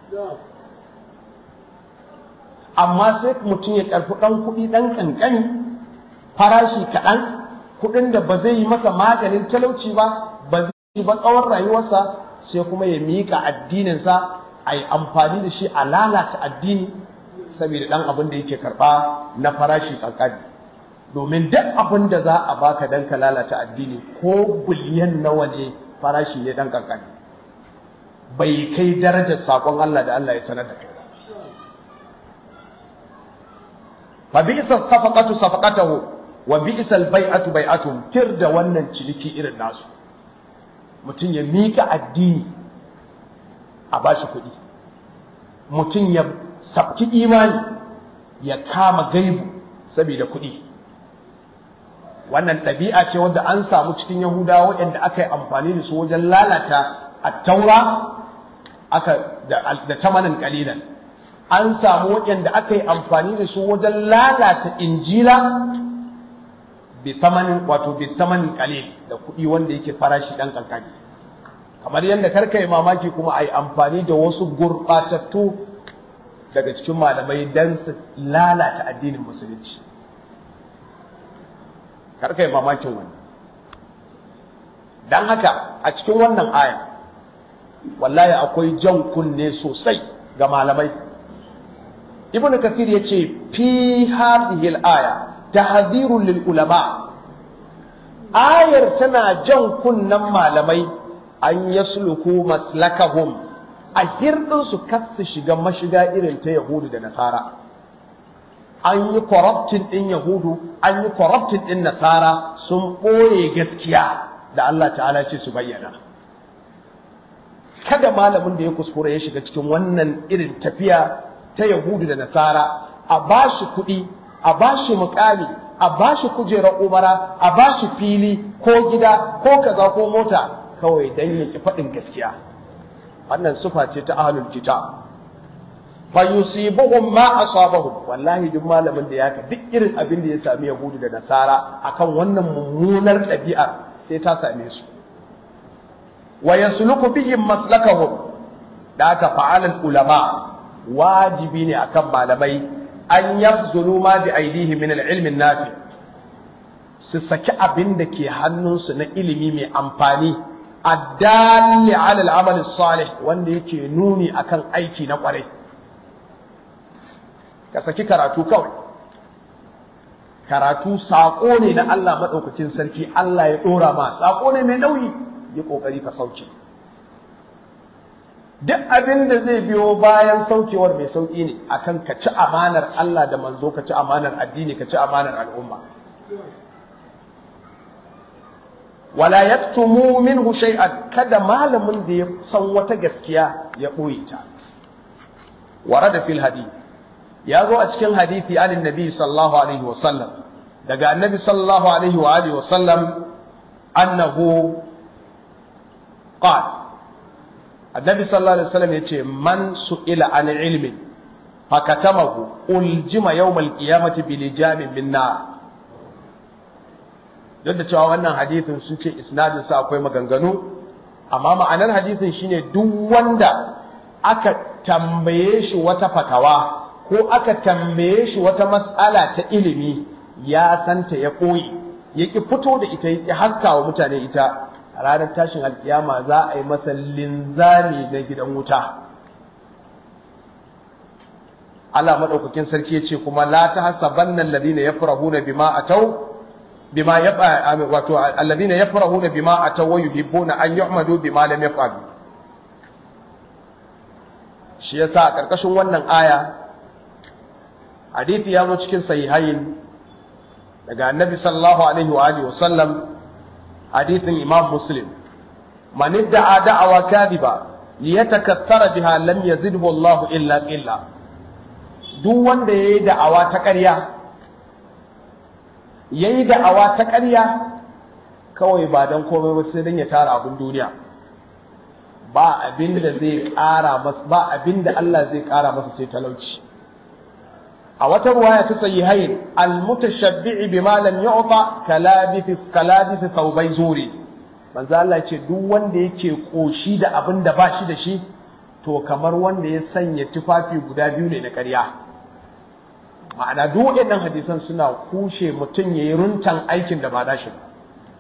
amma sai mutum ya karfi ɗan kuɗi ɗan ƙanƙani farashi kaɗan kuɗin da ba zai yi masa maganin talauci ba ba zai yi ba tsawon rayuwarsa sai kuma ya miƙa addininsa a yi amfani da shi a lalata addini saboda ɗan abin da yake karɓa na farashi ƙanƙani domin duk abin da za a baka don ka lalata addini ko biliyan nawa ne farashi ne ɗan ƙanƙani bai kai darajar saƙon Allah da Allah ya sanar da kai fa bi'sa safaqatu safaqatahu wa bi'sa al-bai'atu bai'atuhum tir da wannan ciniki irin nasu mutum ya mika addini a bashi kuɗi mutum ya sabki imani ya kama gaibu saboda kuɗi wannan ɗabi'a ce wadda an samu cikin yahudawa waɗanda aka yi amfani da su wajen lalata attaura aka da tamanin kalilan an samu waɗanda aka yi amfani da su wajen lalata injila bi tamanin wato bi tamanin kalil da kuɗi wanda yake farashi ɗan kankani kamar yadda karka yi mamaki kuma a yi amfani da wasu gurɓatattu daga cikin malamai don su lalata addinin musulunci karka yi mamakin wani don haka a cikin wannan aya wallahi akwai jan kunne sosai ga malamai ibn kathir yace fi hadhihi al-aya tahdhirun lil ulama ayar tana jan kunnan malamai an yasluku maslakahum a hirdin su kasu shiga mashiga irin ta yahudu da nasara an yi corrupting din yahudu an yi corrupting din nasara sun ɓoye gaskiya da Allah ta'ala ce su bayyana kada malamin da ya kuskura ya shiga cikin wannan irin tafiya ta Yahudu da Nasara a ba shi kuɗi, a ba shi mukami, a ba shi kujerar umara, a ba shi fili ko gida ko kaza ko mota kawai don ya ki faɗin gaskiya. Wannan sufa ce ta ahlul kitab. Fa yusibuhum ma asabahum wallahi duk malamin da ya ka duk irin abin da ya sami Yahudu da Nasara akan wannan mummunar ɗabi'ar sai ta same su. Wa yasluku bihim maslakahum da aka fa'alal ulama wajibi ne akan malamai an yabzulu ma bi aidihi min al-ilmi nafi su saki abin da ke hannunsu na ilimi mai amfani addalli ala al-amal salih wanda yake nuni akan aiki na kwarai ka saki karatu kawai karatu saƙo ne na Allah maɗaukakin sarki Allah ya ɗora ma saƙo ne mai nauyi yi ƙoƙari ka sauke duk abin da zai biyo bayan saukewar mai sauƙi ne akan ka ci amanar Allah da manzo ka ci amanar addini ka ci amanar al'umma wala yaktumu minhu shay'an kada malamin da ya san wata gaskiya ya ɓoye ta warada fil hadith ya zo a cikin hadithi anin nabi sallallahu alaihi wa sallam daga annabi sallallahu alaihi wa alihi wa sallam annahu qal annabi sallallahu alaihi wa sallam yace man su'ila an ilmin fakatamahu uljima yawmal qiyamati bilijamin min nar duk da cewa wannan hadithin sun ce isnadin sa akwai maganganu amma ma'anar hadithin shine duk wanda aka tambaye shi wata fatawa ko aka tambaye shi wata mas'ala ta ilimi ya santa ya koyi ya ki fito da ita ya haska wa mutane ita a ranar tashin alkiyama za a yi masa linzami na gidan wuta Allah madaukakin sarki ya ce kuma la tahsabanna alladhina yafrahuna bima atau bima yaba wato alladhina yafrahuna bima atau wa yuhibbuna an yuhmadu bima lam yaf'alu shi yasa a karkashin wannan aya hadithi ya zo cikin sahihain daga annabi sallallahu alaihi wa alihi wasallam hadithin imam muslim man idda'a da'awa kadhiba liyatakaththara biha lam yazidhu Allah illa illa duk wanda yayi da'awa ta ƙarya yayi da'awa ta ƙarya kawai ba dan komai ba sai dan ya tara abin duniya ba abin da zai ƙara masa ba abin da Allah zai ƙara masa sai talauci a wata ruwaya ta sahihain almutashabbi'i bima lam yu'ta kalabithis kalabith thawbay zuri manzo Allah ce duk wanda yake koshi da abin da bashi da shi to kamar wanda ya sanya tufafi guda biyu ne na ƙarya ma'ana duk waɗannan hadisan suna kushe mutum yayi runtan aikin da ba dashi ba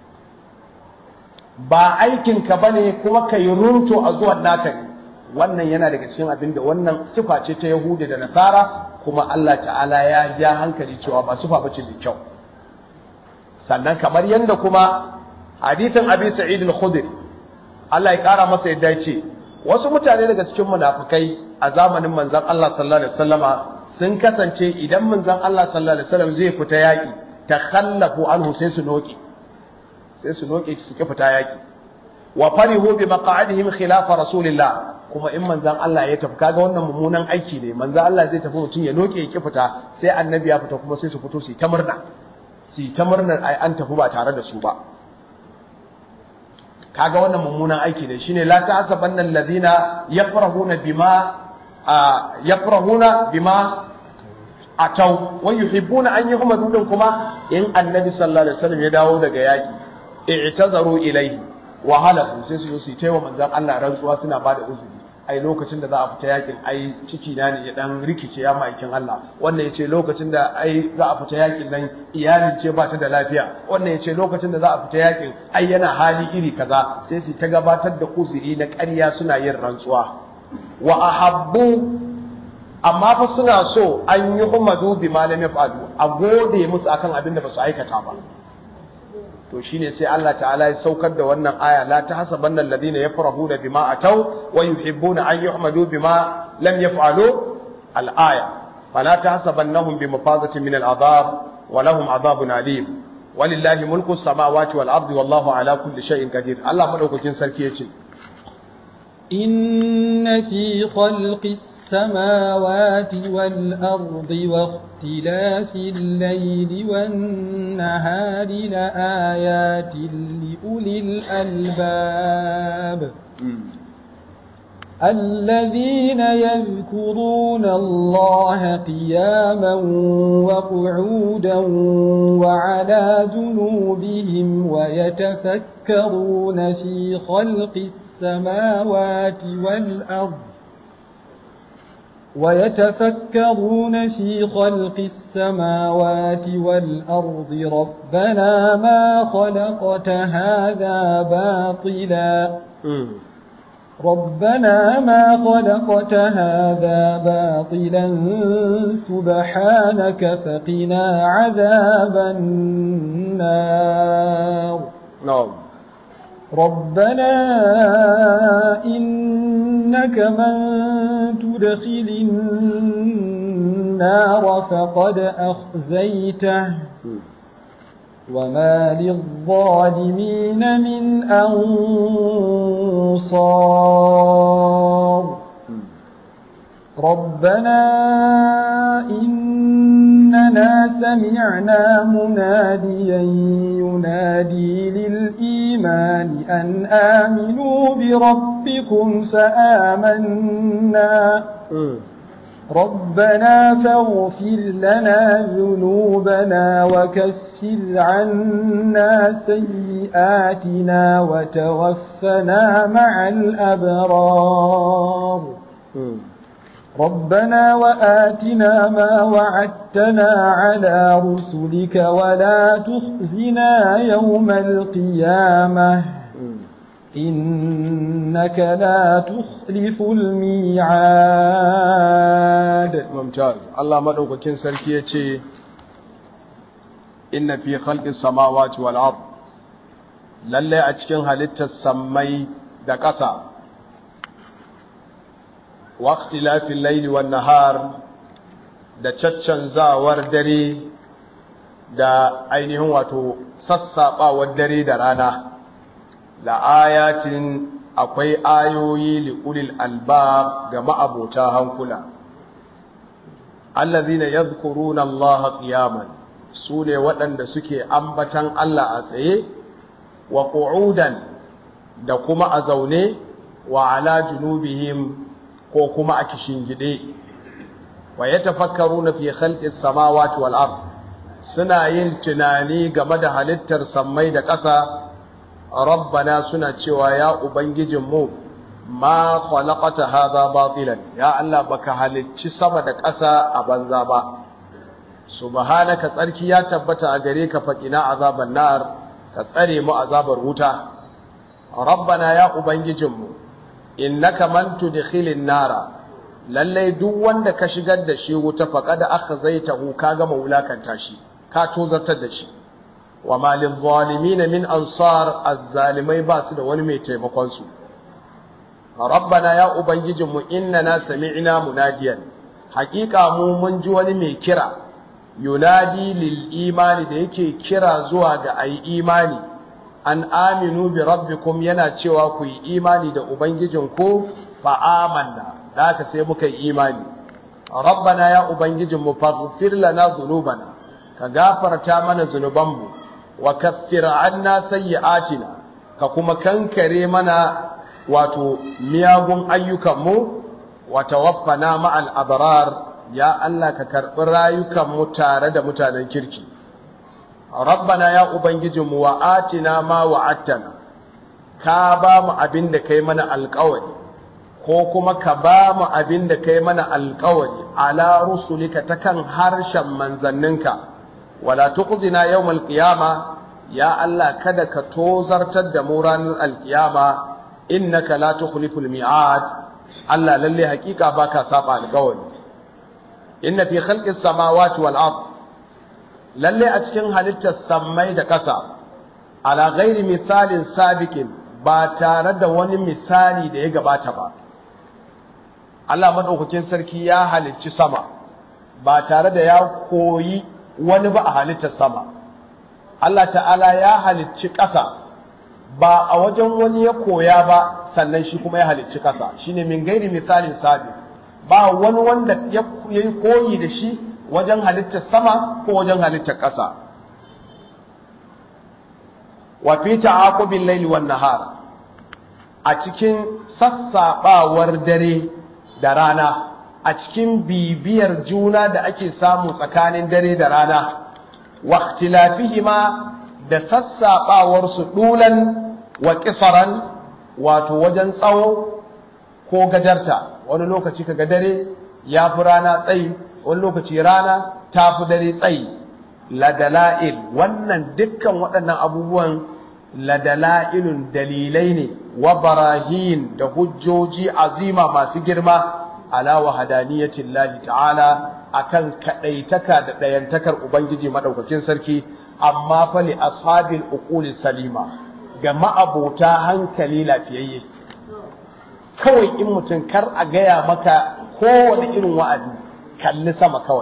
ba aikin ka bane kuma kai runto a zuwan naka ne wannan yana daga cikin abin da wannan sifa ce ta Yahuda da Nasara kuma Allah ta'ala ya ja hankali cewa ba sufa bace mai kyau sannan kamar yadda kuma hadithin Abi Sa'id al-Khudri Allah ya kara masa yadda ce wasu mutane daga cikin munafikai a zamanin manzon Allah sallallahu alaihi wasallama sun kasance idan manzon Allah sallallahu alaihi wasallam zai fita yaki takhallafu anhu sai su noki sai su noke su ki fita yaki wa farihu bi maq'adihim khilafa rasulillah kuma in manzan Allah ya tafi kaga wannan mummunan aiki ne manzan Allah zai tafi mutum ya noke ya ki fita sai annabi ya fita kuma sai su fito su ta murna su ta murnar ai an tafi ba tare da su ba kaga wannan mummunan aiki ne shine la ta'sabanna alladhina yafrahuna bima yafrahuna bima atau wa yuhibbuna an yuhmadu din kuma in annabi sallallahu alaihi wasallam ya dawo daga yaki i'tazaru ilayhi wa halafu sai su zo su taiwa manzan Allah rantsuwa suna ba da uzuri ai lokacin da za a fita yakin ai ciki na ne ya dan rikice ya ma'aikin Allah wannan yace lokacin da ai za a fita yakin nan iyalin ce ba ta da lafiya wannan yace lokacin da za a fita yakin ai yana hali iri kaza sai su ta gabatar da uzuri na ƙarya suna yin rantsuwa wa ahabbu amma fa suna so an yi humadu bi malam yaf'alu a gode musu akan abin da ba su aikata ba to shine sai Allah ta'ala ya saukar da wannan aya la tahsabanna alladhina yafrahuna bima ataw wa yuhibbuna an yuhmadu bima lam yaf'alu al-aya fala tahsabannahum bimafazatin min al-adab wa lahum adhabun alim walillahi mulku as-samawati wal ardi wallahu ala kulli shay'in qadir Allah madaukakin sarki yace inna fi khalqis السماوات والأرض واختلاف الليل والنهار لآيات لأولي الألباب الذين يذكرون الله قياما وقعودا وعلى جنوبهم ويتفكرون في خلق السماوات والأرض ويتفكرون في خلق السماوات والأرض ربنا ما خلقت هذا باطلا ربنا ما خلقت هذا باطلا سبحانك فقنا عذاب النار نعم ربنا إنك من تدخل النار فقد أخزيته وما للظالمين من أنصار ربنا إننا سمعنا مناديا ينادي للإيمان أن آمنوا بربكم فآمنا ربنا فاغفر لنا ذنوبنا وكسر عنا سيئاتنا وتوفنا مع الأبرار ربنا وآتنا ما وعدتنا على رسلك ولا تخزنا يوم القيامة إنك لا تخلف الميعاد ممتاز الله مدوكاكين سركي yace inna fi khalqis samawati wal ard lalle a cikin halittar sammai da ƙasa wa ikhtilafil layli wan nahar da caccanzawar dare da ainihin wato sassaɓawar dare da rana la ayatin akwai ayoyi li ulil albab ga ma'abota hankula allazina yadhkuruna Allah qiyaman sune waɗanda suke ambatan Allah a tsaye wa qu'udan da kuma a zaune wa ala junubihim ko kuma a kishingide wa yatafakkaruna fi khalqis samawati wal ard suna yin tunani game da halittar sammai da ƙasa rabbana suna cewa ya ubangijinmu ma khalaqata hadha batilan ya Allah baka halicci sama da ƙasa a banza ba subhanaka tsarki ya tabbata a gare ka faqina azaban nar ka tsare mu azabar wuta rabbana ya ubangijinmu innaka man tudkhilin nara lalle duk wanda ka shigar da shi wuta faqad akhzaytahu ka gama wulakanta shi ka tozartar da shi wa malin zalimin min ansar azzalimai ba su da wani mai taimakon su rabbana ya ubangijinmu innana sami'na munadiyan haƙiƙa mu mun ji wani mai kira yunadi lil imani da yake kira zuwa ga ayi imani an aminu bi rabbikum yana cewa ku yi imani da ubangijinku fa amanna da haka sai muka yi imani rabbana ya ubangijinmu faghfir lana dhunubana ka gafarta mana zunubanmu wa kaffir anna sayyi'atina ka kuma kankare mana wato miyagun ayyukanmu wa tawaffana ma'al abrar ya Allah ka karbi rayukanmu tare da mutanen kirki rabbana ya ubangijinmu wa atina ma wa'attana ka ba mu abin da kai mana alƙawari ko kuma ka ba mu abin da kai mana alƙawari ala rusulika ta kan harshen manzanninka wala tuqzina yawmal qiyama ya Allah kada ka tozartar da mu ranar alkiyama innaka la tukhliful mi'ad Allah lalle hakika baka saba alƙawari inna fi khalqis samawati wal ard lalle a cikin halittar sammai da ƙasa ala ghairi misalin sabiqin ba tare da wani misali da ya gabata ba Allah madaukakin sarki ya halicci sama ba tare da ya koyi wani ba a halittar sama Allah ta'ala ya halicci ƙasa ba a wajen wani ya koya ba sannan shi kuma ya halicci ƙasa shine min gairi misalin sabi ba wani wanda ya yi koyi da shi wajen halittar sama ko wajen halittar ƙasa wa fi ta'aqubil layli wan nahar a cikin sassabawar dare da rana a cikin bibiyar juna da ake samu tsakanin dare da rana wa ikhtilafihima da sassabawar su dulan wa qisaran wato wajen tsawo ko gajarta wani lokaci kaga dare ya fi rana tsayi wani lokaci rana ta fi dare tsayi ladala'il wannan dukkan waɗannan abubuwan ladala'ilun dalilai ne wa barahin da hujjoji azima masu girma ala wahadaniyatin lahi ta'ala akan kadaitaka da dayantakar ubangiji madaukakin sarki amma fa li ashabil uquli salima ga ma'abota hankali lafiyayye kawai in mutum kar a gaya maka kowane irin wa'azi kalli sama kawai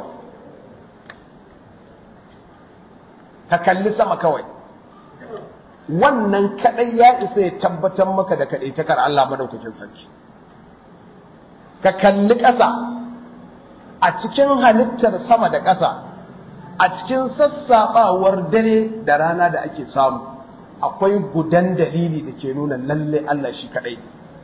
ka kalli sama kawai wannan kadai ya isa ya tabbatar maka da kadaitakar Allah madaukakin sarki ka kalli ƙasa a cikin halittar sama da ƙasa a cikin sassaɓawar dare da rana da ake samu akwai gudan dalili da ke nuna lalle Allah shi kaɗai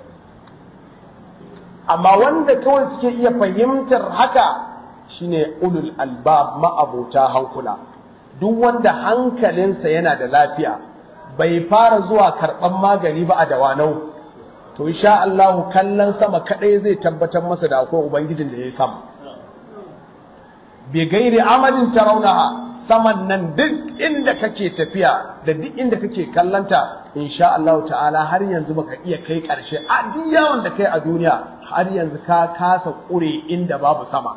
amma wanda kawai suke iya fahimtar haka shine ulul albab ma'abota hankula duk wanda hankalinsa yana da lafiya bai fara zuwa karɓan magani ba a dawanau to insha Allah kallon sama kadai zai tabbatar masa da akwai ubangijin da ya sama bi gairi amalin tarawnaha saman nan duk inda kake tafiya da duk inda kake kallanta insha Allah ta'ala har yanzu baka iya kai karshe a duk yawan da kai a duniya har yanzu ka kasa kure inda babu sama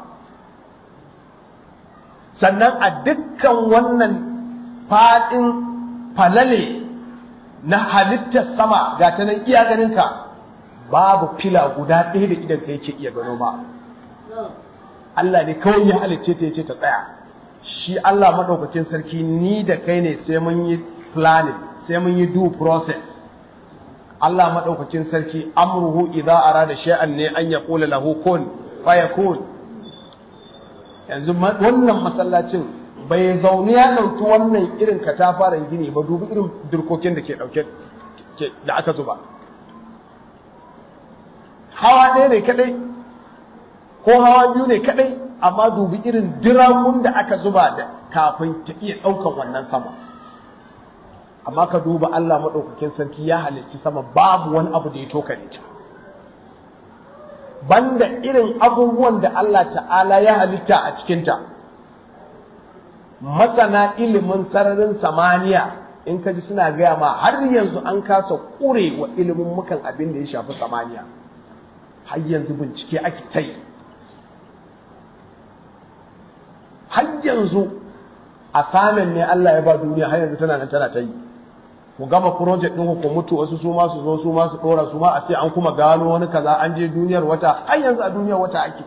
sannan a dukkan wannan fadin falale na halittar sama ga ta nan iya ganinka babu fila guda ɗaya da idan ka yake iya gano ba Allah ne kawai ya halicce ta yace ta tsaya shi Allah madaukakin sarki ni da kai ne sai mun yi planning sai mun yi due process Allah madaukakin sarki amruhu idza arada shay'an ne an yaqula lahu kun fayakun yanzu wannan masallacin bai zaune ya ɗauki wannan irin katafaren gini ba dubi irin durkokin da ke ɗauke da aka zuba hawa ɗaya ne kaɗai ko hawa biyu ne kaɗai amma dubi irin dirakun da aka zuba da kafin ta iya ɗaukan wannan sama amma ka duba Allah maɗaukakin sarki ya halicci sama babu wani abu da ya tokare ta banda irin abubuwan da Allah ta'ala ya halitta a cikinta masana ilimin sararin samaniya in ka ji suna gaya ma har yanzu an kasa ƙure wa ilimin mukan abin da ya shafi samaniya har yanzu bincike ake ta yi har yanzu a samun ne Allah ya ba duniya har yanzu tana nan tana ta yi ku gama project ɗin ku mutu wasu su ma su zo su ma su ɗora su ma a ce an kuma gano wani kaza an je duniyar wata har yanzu a duniyar wata ake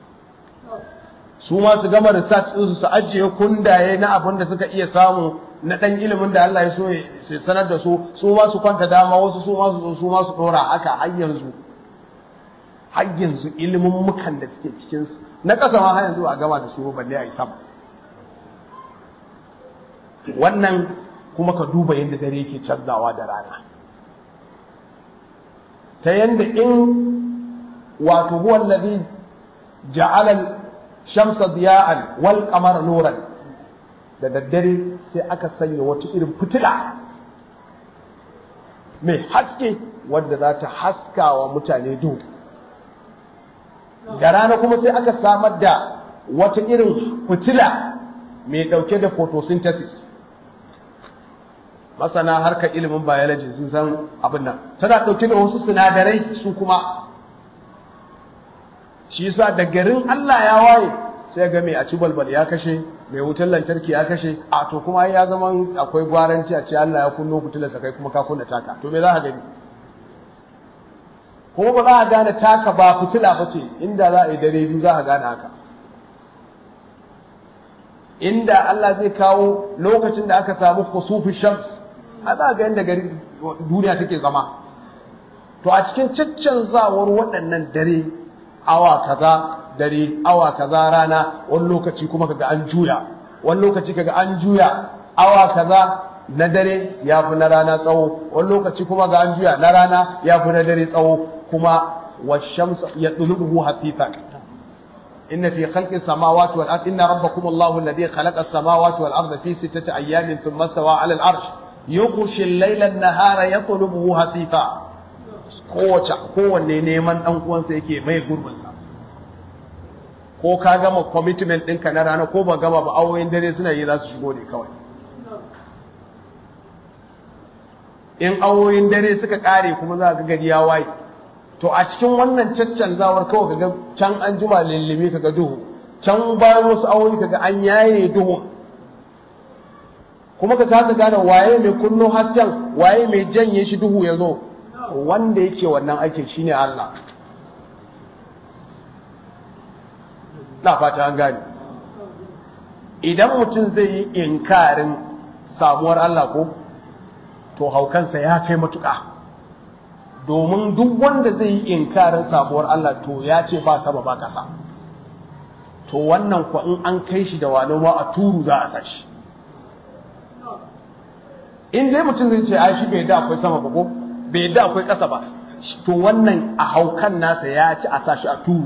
su ma su gama research ɗinsu su ajiye kundaye na abin da suka iya samu na ɗan ilimin da Allah ya so ya sanar da su su ma su kwanta dama wasu su ma su zo su ma su ɗora haka har yanzu har yanzu ilimin mukan da suke cikin su na ƙasa ma har yanzu a gama da su balle a yi sama wannan kuma ka duba yadda dare yake canzawa da rana ta yadda in wato huwa alladhi ja'ala shamsa diya'an wal qamara nuran da daddare sai aka sanya wata irin fitila mai haske wadda za ta haska wa mutane duhu da rana kuma sai aka samar da wata irin fitila mai dauke da photosynthesis masana harkar ilimin biology sun san abin nan tana dauke da wasu sinadarai su kuma shi yasa da garin Allah ya waye sai ga mai a ci balbal ya kashe mai wutar lantarki ya kashe a to kuma ya zama akwai gwaranci a ce Allah ya kunno fitilar sa kai kuma ka kunna taka to me za ka gani kuma ba za a gane taka ba fitila ba ce inda za a yi dare biyu za a gane haka inda Allah zai kawo lokacin da aka samu kusufi shams a za ga yadda gari duniya take zama to a cikin caccanzawar waɗannan dare awa kaza dare awa kaza rana wani lokaci kuma kaga an juya wani lokaci kaga an juya awa kaza na dare ya fi na rana tsawo wani lokaci kuma ga an juya na rana ya fi na dare tsawo kuma washamsa ya tsulubuhu hafifan inna fi khalqi samawati wal ardi inna rabbakum allahu alladhi khalaqa as-samawati wal arda fi sittati ayamin thumma stawa 'ala al-arsh yughshi al-layla an-nahara yatlubuhu hafifa kowace kowanne neman dan uwansa yake mai gurbin sa ko ka gama commitment ɗinka na rana ko ba gama ba awoyin dare suna yi za su shigo ne kawai in awoyin dare suka ƙare kuma za ga gari ya waye to a cikin wannan caccanzawar kawai kaga can an juma lullumi kaga duhu can bayan wasu awoyi kaga an yaye duhu kuma ka kasa gane waye mai kunno hasken waye mai janye shi duhu ya zo wanda yake wannan aikin shine Allah na fata an gane idan mutum zai yi inkarin samuwar Allah ko to haukansa ya kai matuƙa domin duk wanda zai yi inkarin samuwar Allah to ya ce ba sama ba ƙasa to wannan kwa in an kai shi da wani ma a turu za a sashi in dai mutum zai ce ai shi bai da akwai sama ba ko bai da akwai ƙasa ba to wannan a haukan nasa ya ci a sashi a turu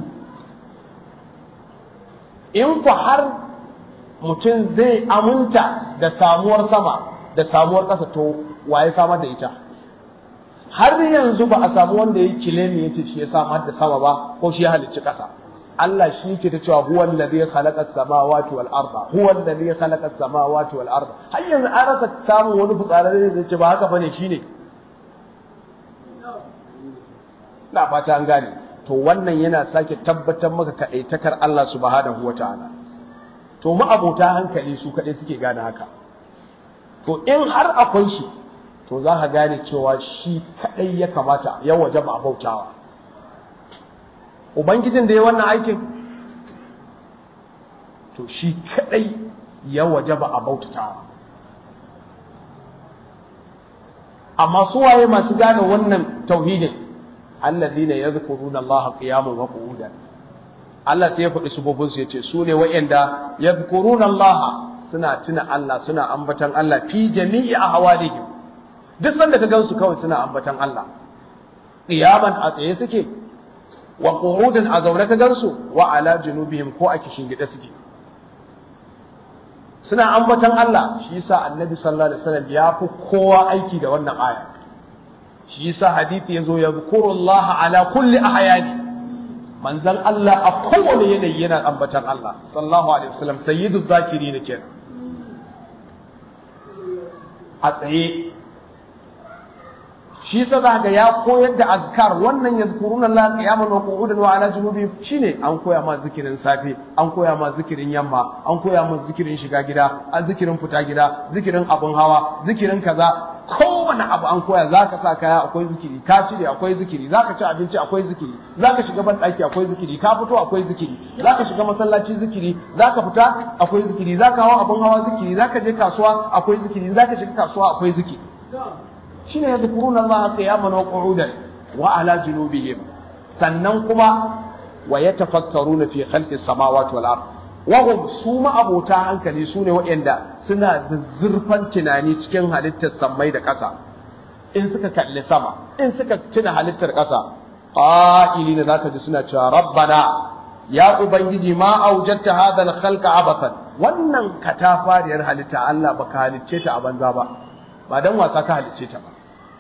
in ku har mutum zai aminta da samuwar sama da samuwar ƙasa to waye samar da ita har yanzu ba a samu wanda ya kilemi ya ce shi ya samar da sama ba ko shi ya halicci ƙasa Allah shi yake ta cewa huwa allazi khalaqa as-samawati wal arda huwa allazi khalaqa as-samawati wal arda har yanzu an rasa samun wani fitsararre da zai ce ba haka bane shine na fata an gane to wannan yana sake tabbatar maka kaɗaitakar Allah subhanahu wa ta'ala to ma'abota hankali su kaɗai suke gane haka to in har akwai shi to za ka gane cewa shi kaɗai ya kamata ya waje ba bautawa ubangijin da ya wannan aikin to shi kaɗai ya waje ba a bautatawa amma su waye masu gane wannan tauhidin alladhina yadhkuruna Allah qiyaman wa qu'udan Allah sai ya faɗi sufofin su yace su ne wa'anda yadhkuruna Allah suna tuna Allah suna ambatan Allah fi jami'i ahwalihim duk sanda ka gansu kawai suna ambatan Allah qiyaman a tsaye suke wa qu'udan a zaune ka gansu wa ala junubihim ko a kishin gida suke suna ambatan Allah shi yasa annabi sallallahu alaihi wasallam ya fi kowa aiki da wannan aya shi yasa hadisi yazo yazkuru Allah ala kulli ahyani manzon Allah a kowane yanayi yana ambatan Allah sallallahu alaihi wasallam sayyidu zakirin kenan a tsaye shi yasa za ga ya koyar da azkar wannan yazkuruna Allah qiyaman wa qu'udan wa ala junubi shine an koya ma zikirin safe an koya ma zikirin yamma an koya ma zikirin shiga gida an zikirin fita gida zikirin abun hawa zikirin kaza kowane abu an koya zaka sa kaya akwai zikiri ka cire akwai zikiri zaka ci abinci akwai zikiri zaka shiga ban daki akwai zikiri ka fito akwai zikiri zaka shiga masallaci zikiri zaka fita akwai zikiri zaka hawa abun hawa zikiri zaka je kasuwa akwai zikiri zaka shiga kasuwa akwai zikiri shine yadhkuruna Allah qiyaman wa qu'udan wa ala junubihim sannan kuma wa yatafakkaruna fi khalqis samawati wal ard wa hum suma abota hankali sune waɗanda suna zuzzurfan tunani cikin halittar sammai da ƙasa in suka kalli sama in suka tuna halittar ƙasa qa'ilina zaka ji suna cewa rabbana ya ubangiji ma aujatta hadha al khalqa abathan wannan katafariyar halitta Allah baka halicce ta a banza ba ba dan wasa ka halicce ta ba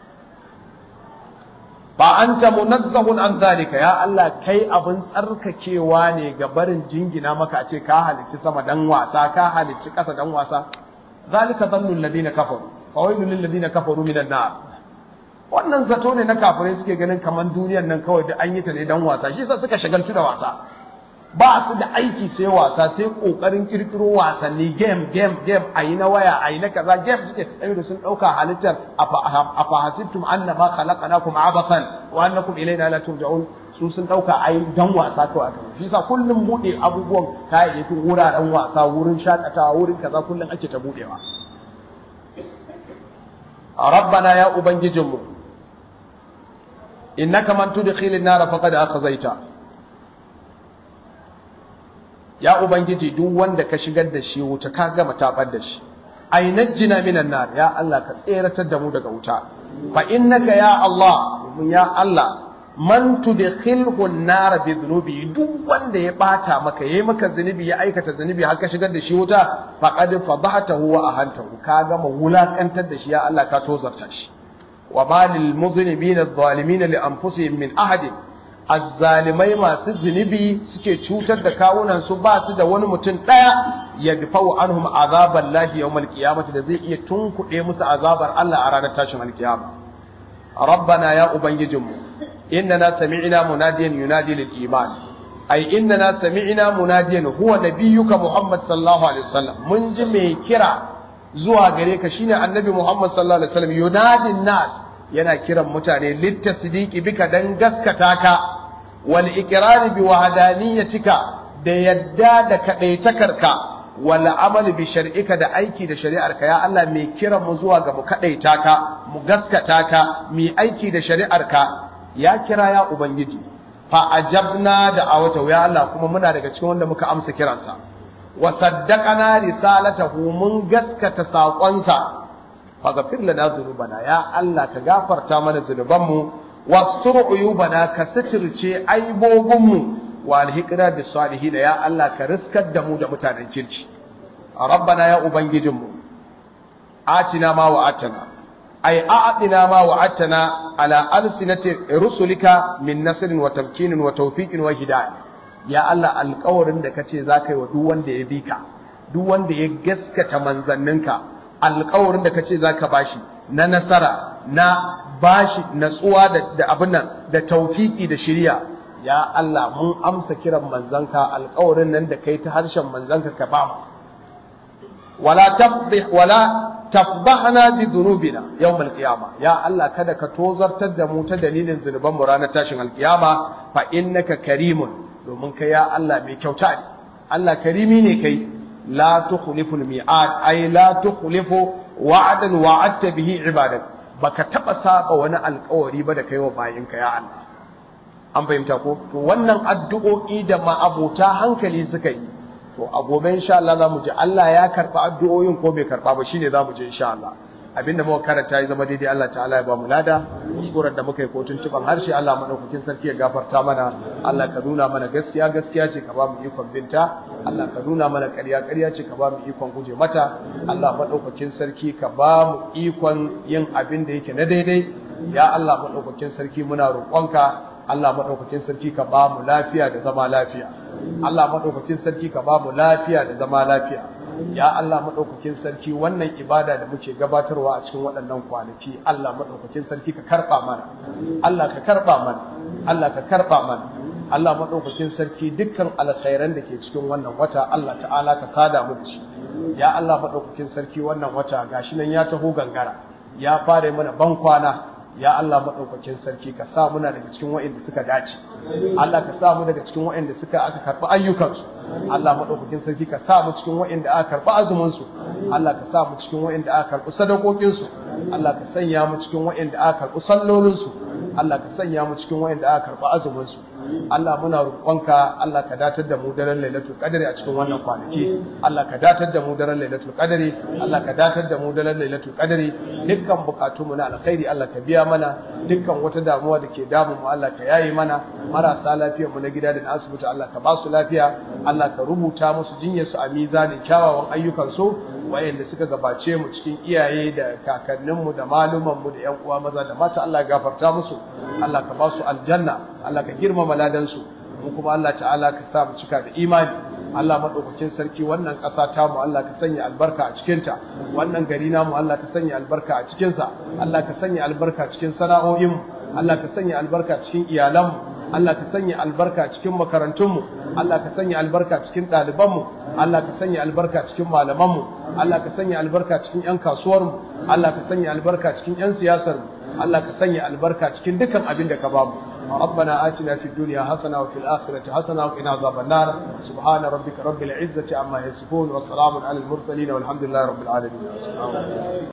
ba an ta munazzahun an zalika ya Allah kai abin tsarkakewa ne ga barin jingina maka a ce ka halicci sama dan wasa ka halicci ƙasa dan wasa zalika dhannu alladhina kafaru fa wailul lil ladina kafaru minan nar wannan zato ne na kafirai suke ganin kaman duniyar nan kawai da an yi ta ne dan wasa shi yasa suka shagaltu da wasa ba su da aiki sai wasa sai kokarin kirkiro wasanni game game game ayi na waya ayi na kaza game suke da sun dauka halittar afa hasibtum annama khalaqnakum abathan wa annakum ilayna la turja'un su sun dauka ayi dan wasa kawai aka shi yasa kullum bude abubuwan kayayyakin wuraren wasa wurin shakatawa wurin kaza kullum ake ta budewa rabbana ya ubangijinmu innaka man tudkhilin nar faqad akhzaita ya ubangiji duk wanda ka shigar da shi wuta ka gama tabar da shi ainajjina minan nar ya Allah ka tseratar da mu daga wuta fa innaka ya Allah mun ya Allah man tudkhilhu an-nar bi dhunubi duk wanda ya bata maka yayi maka zunubi ya aikata zunubi har ka shigar da shi wuta faqad fadhatahu wa ahantahu ka gama wulakantar da shi ya Allah ka tozarta shi wa balil mudhnibina adh-dhalimin li anfusihim min ahadin azzalimai masu zunubi suke cutar da kawunan su ba su da wani mutum daya ya dafau anhum azaban lahi yawmal qiyamati da zai iya tunkuɗe musu azabar Allah a ranar tashin alkiyama rabbana ya ubangijinmu innana sami'na munadiyan yunadi lil iman ai innana sami'na munadiyan huwa nabiyyuka muhammad sallallahu alaihi wasallam mun ji mai kira zuwa gare ka shine annabi muhammad sallallahu alaihi wasallam yunadin nas yana kiran mutane littasdiqi bika dan gaskata ka wal iqrar bi wahdaniyatika da yadda da kadaitakarka wal amal bi shar'ika da aiki da shari'arka ya Allah mai kiran mu zuwa ga mu kadaita ka mu gaskata ka mu aiki da shari'arka ya kira ya ubangiji fa ajabna da awata ya Allah kuma muna daga cikin wanda muka amsa kiransa wa saddaqana risalatahu mun gaskata saƙonsa faghfir lana dhunubana ya Allah ka gafarta mana zunubanmu wastur uyubana ka sitirce aibobinmu wa alhiqna bis salihin ya Allah ka riskar da mu da mutanen kirki rabbana ya ubangijinmu atina ma wa atana ay a'tina ma wa atana ala alsinati rusulika min nasrin wa tamkinin wa tawfiqin wa hidayah ya Allah alƙawarin da kace zaka yi wa duk wanda ya bi ka duk wanda ya gaskata manzanninka alƙawarin da kace zaka bashi na nasara na bashi natsuwa da, da abin nan da tawfiki da shiriya ya Allah mun amsa kiran manzanka alƙawarin nan da kai ta harshen manzanka ka ba mu wala tafdih wala tafdahna bi dhunubina yawm al-qiyama ya Allah kada ka tozartar da mu ta dalilin zunuban mu ranar tashin al-qiyama fa innaka karimun domin kai ya Allah mai kyauta ne Allah karimi ne kai la tukhliful mi'ad ay la tukhlifu wa'dan wa'adta bihi ibadak baka taba saba wani alƙawari ba da kai wa bayinka ya Allah an fahimta ko to wannan addu'o'i da ma'abota hankali suka yi to a gobe insha Allah za mu ji Allah ya karba addu'o'in ko bai karba ba shine za mu ji insha Allah abinda muka karanta ya zama daidai Allah ta'ala ya ba mu lada kuskuren da muka yi ko tuntuban harshe Allah madaukakin sarki ya gafarta mana Allah ka nuna mana gaskiya gaskiya ce ka ba mu ikon binta Allah ka nuna mana ƙarya ƙarya ce ka ba mu ikon guje mata Allah madaukakin sarki ka ba mu ikon yin abin da yake na daidai ya Allah madaukakin sarki muna roƙonka Allah madaukakin sarki ka ba mu lafiya da zama lafiya Allah madaukakin sarki ka ba mu lafiya da zama lafiya ya Allah maɗaukakin sarki wannan ibada da muke gabatarwa a cikin waɗannan kwanaki Allah maɗaukakin sarki ka karɓa mana Allah ka karɓa mana Allah ka karɓa mana Allah maɗaukakin sarki dukkan alkhairan da ke cikin wannan wata Allah ta'ala ka sada mu da shi ya Allah maɗaukakin sarki wannan wata gashi nan ya taho gangara ya fara mana ban kwana ya Allah maɗaukakin sarki ka sa muna daga cikin wa'inda suka dace Allah ka sa mu daga cikin wa'inda suka aka karɓi ayyukansu Allah maɗaukakin sarki ka sa mu cikin wa'inda aka karɓi azuminsu Allah ka sa mu cikin wa'inda aka karɓi sadakokinsu Allah ka sanya mu cikin wa'inda aka karɓi sallolinsu Allah ka sanya mu cikin wa'inda aka karɓi azuminsu Allah muna roƙonka Allah ka datar da mu daren Lailatul Qadri a cikin wannan kwanaki Allah ka datar da mu daren Lailatul Qadri Allah ka datar da mu daren Lailatul Qadri dukkan bukatunmu na alkhairi Allah ka biya mana dukkan wata damuwa da ke damu mu Allah ka yaye mana marasa lafiyar mu na gida da na asibiti Allah ka ba su lafiya Allah ka rubuta musu jinyar su a mizanin kyawawan ayyukan su wayanda suka gabace mu cikin iyaye da kakannin mu da maluman mu da ƴan uwa maza da mata Allah ya gafarta musu Allah ka ba su aljanna Allah ka girmama ladan su mu kuma Allah ta'ala ka sa mu cika da imani Allah maɗaukakin sarki wannan ƙasa ta mu Allah ka sanya albarka a cikinta wannan gari namu Allah ka sanya albarka a cikinsa Allah ka sanya albarka cikin sana'o'in Allah ka sanya albarka cikin iyalanmu Allah ka sanya albarka cikin makarantunmu Allah ka sanya albarka cikin ɗalibanmu Allah ka sanya albarka cikin malamanmu Allah ka sanya albarka cikin 'yan kasuwarmu Allah ka sanya albarka cikin 'yan siyasarmu Allah ka sanya albarka cikin dukkan abin da ka bamu ربنا آتنا في الدنيا حسنة وفي الآخرة حسنة وقنا عذاب النار سبحان ربك رب العزة عما يصفون وسلام على المرسلين والحمد لله رب العالمين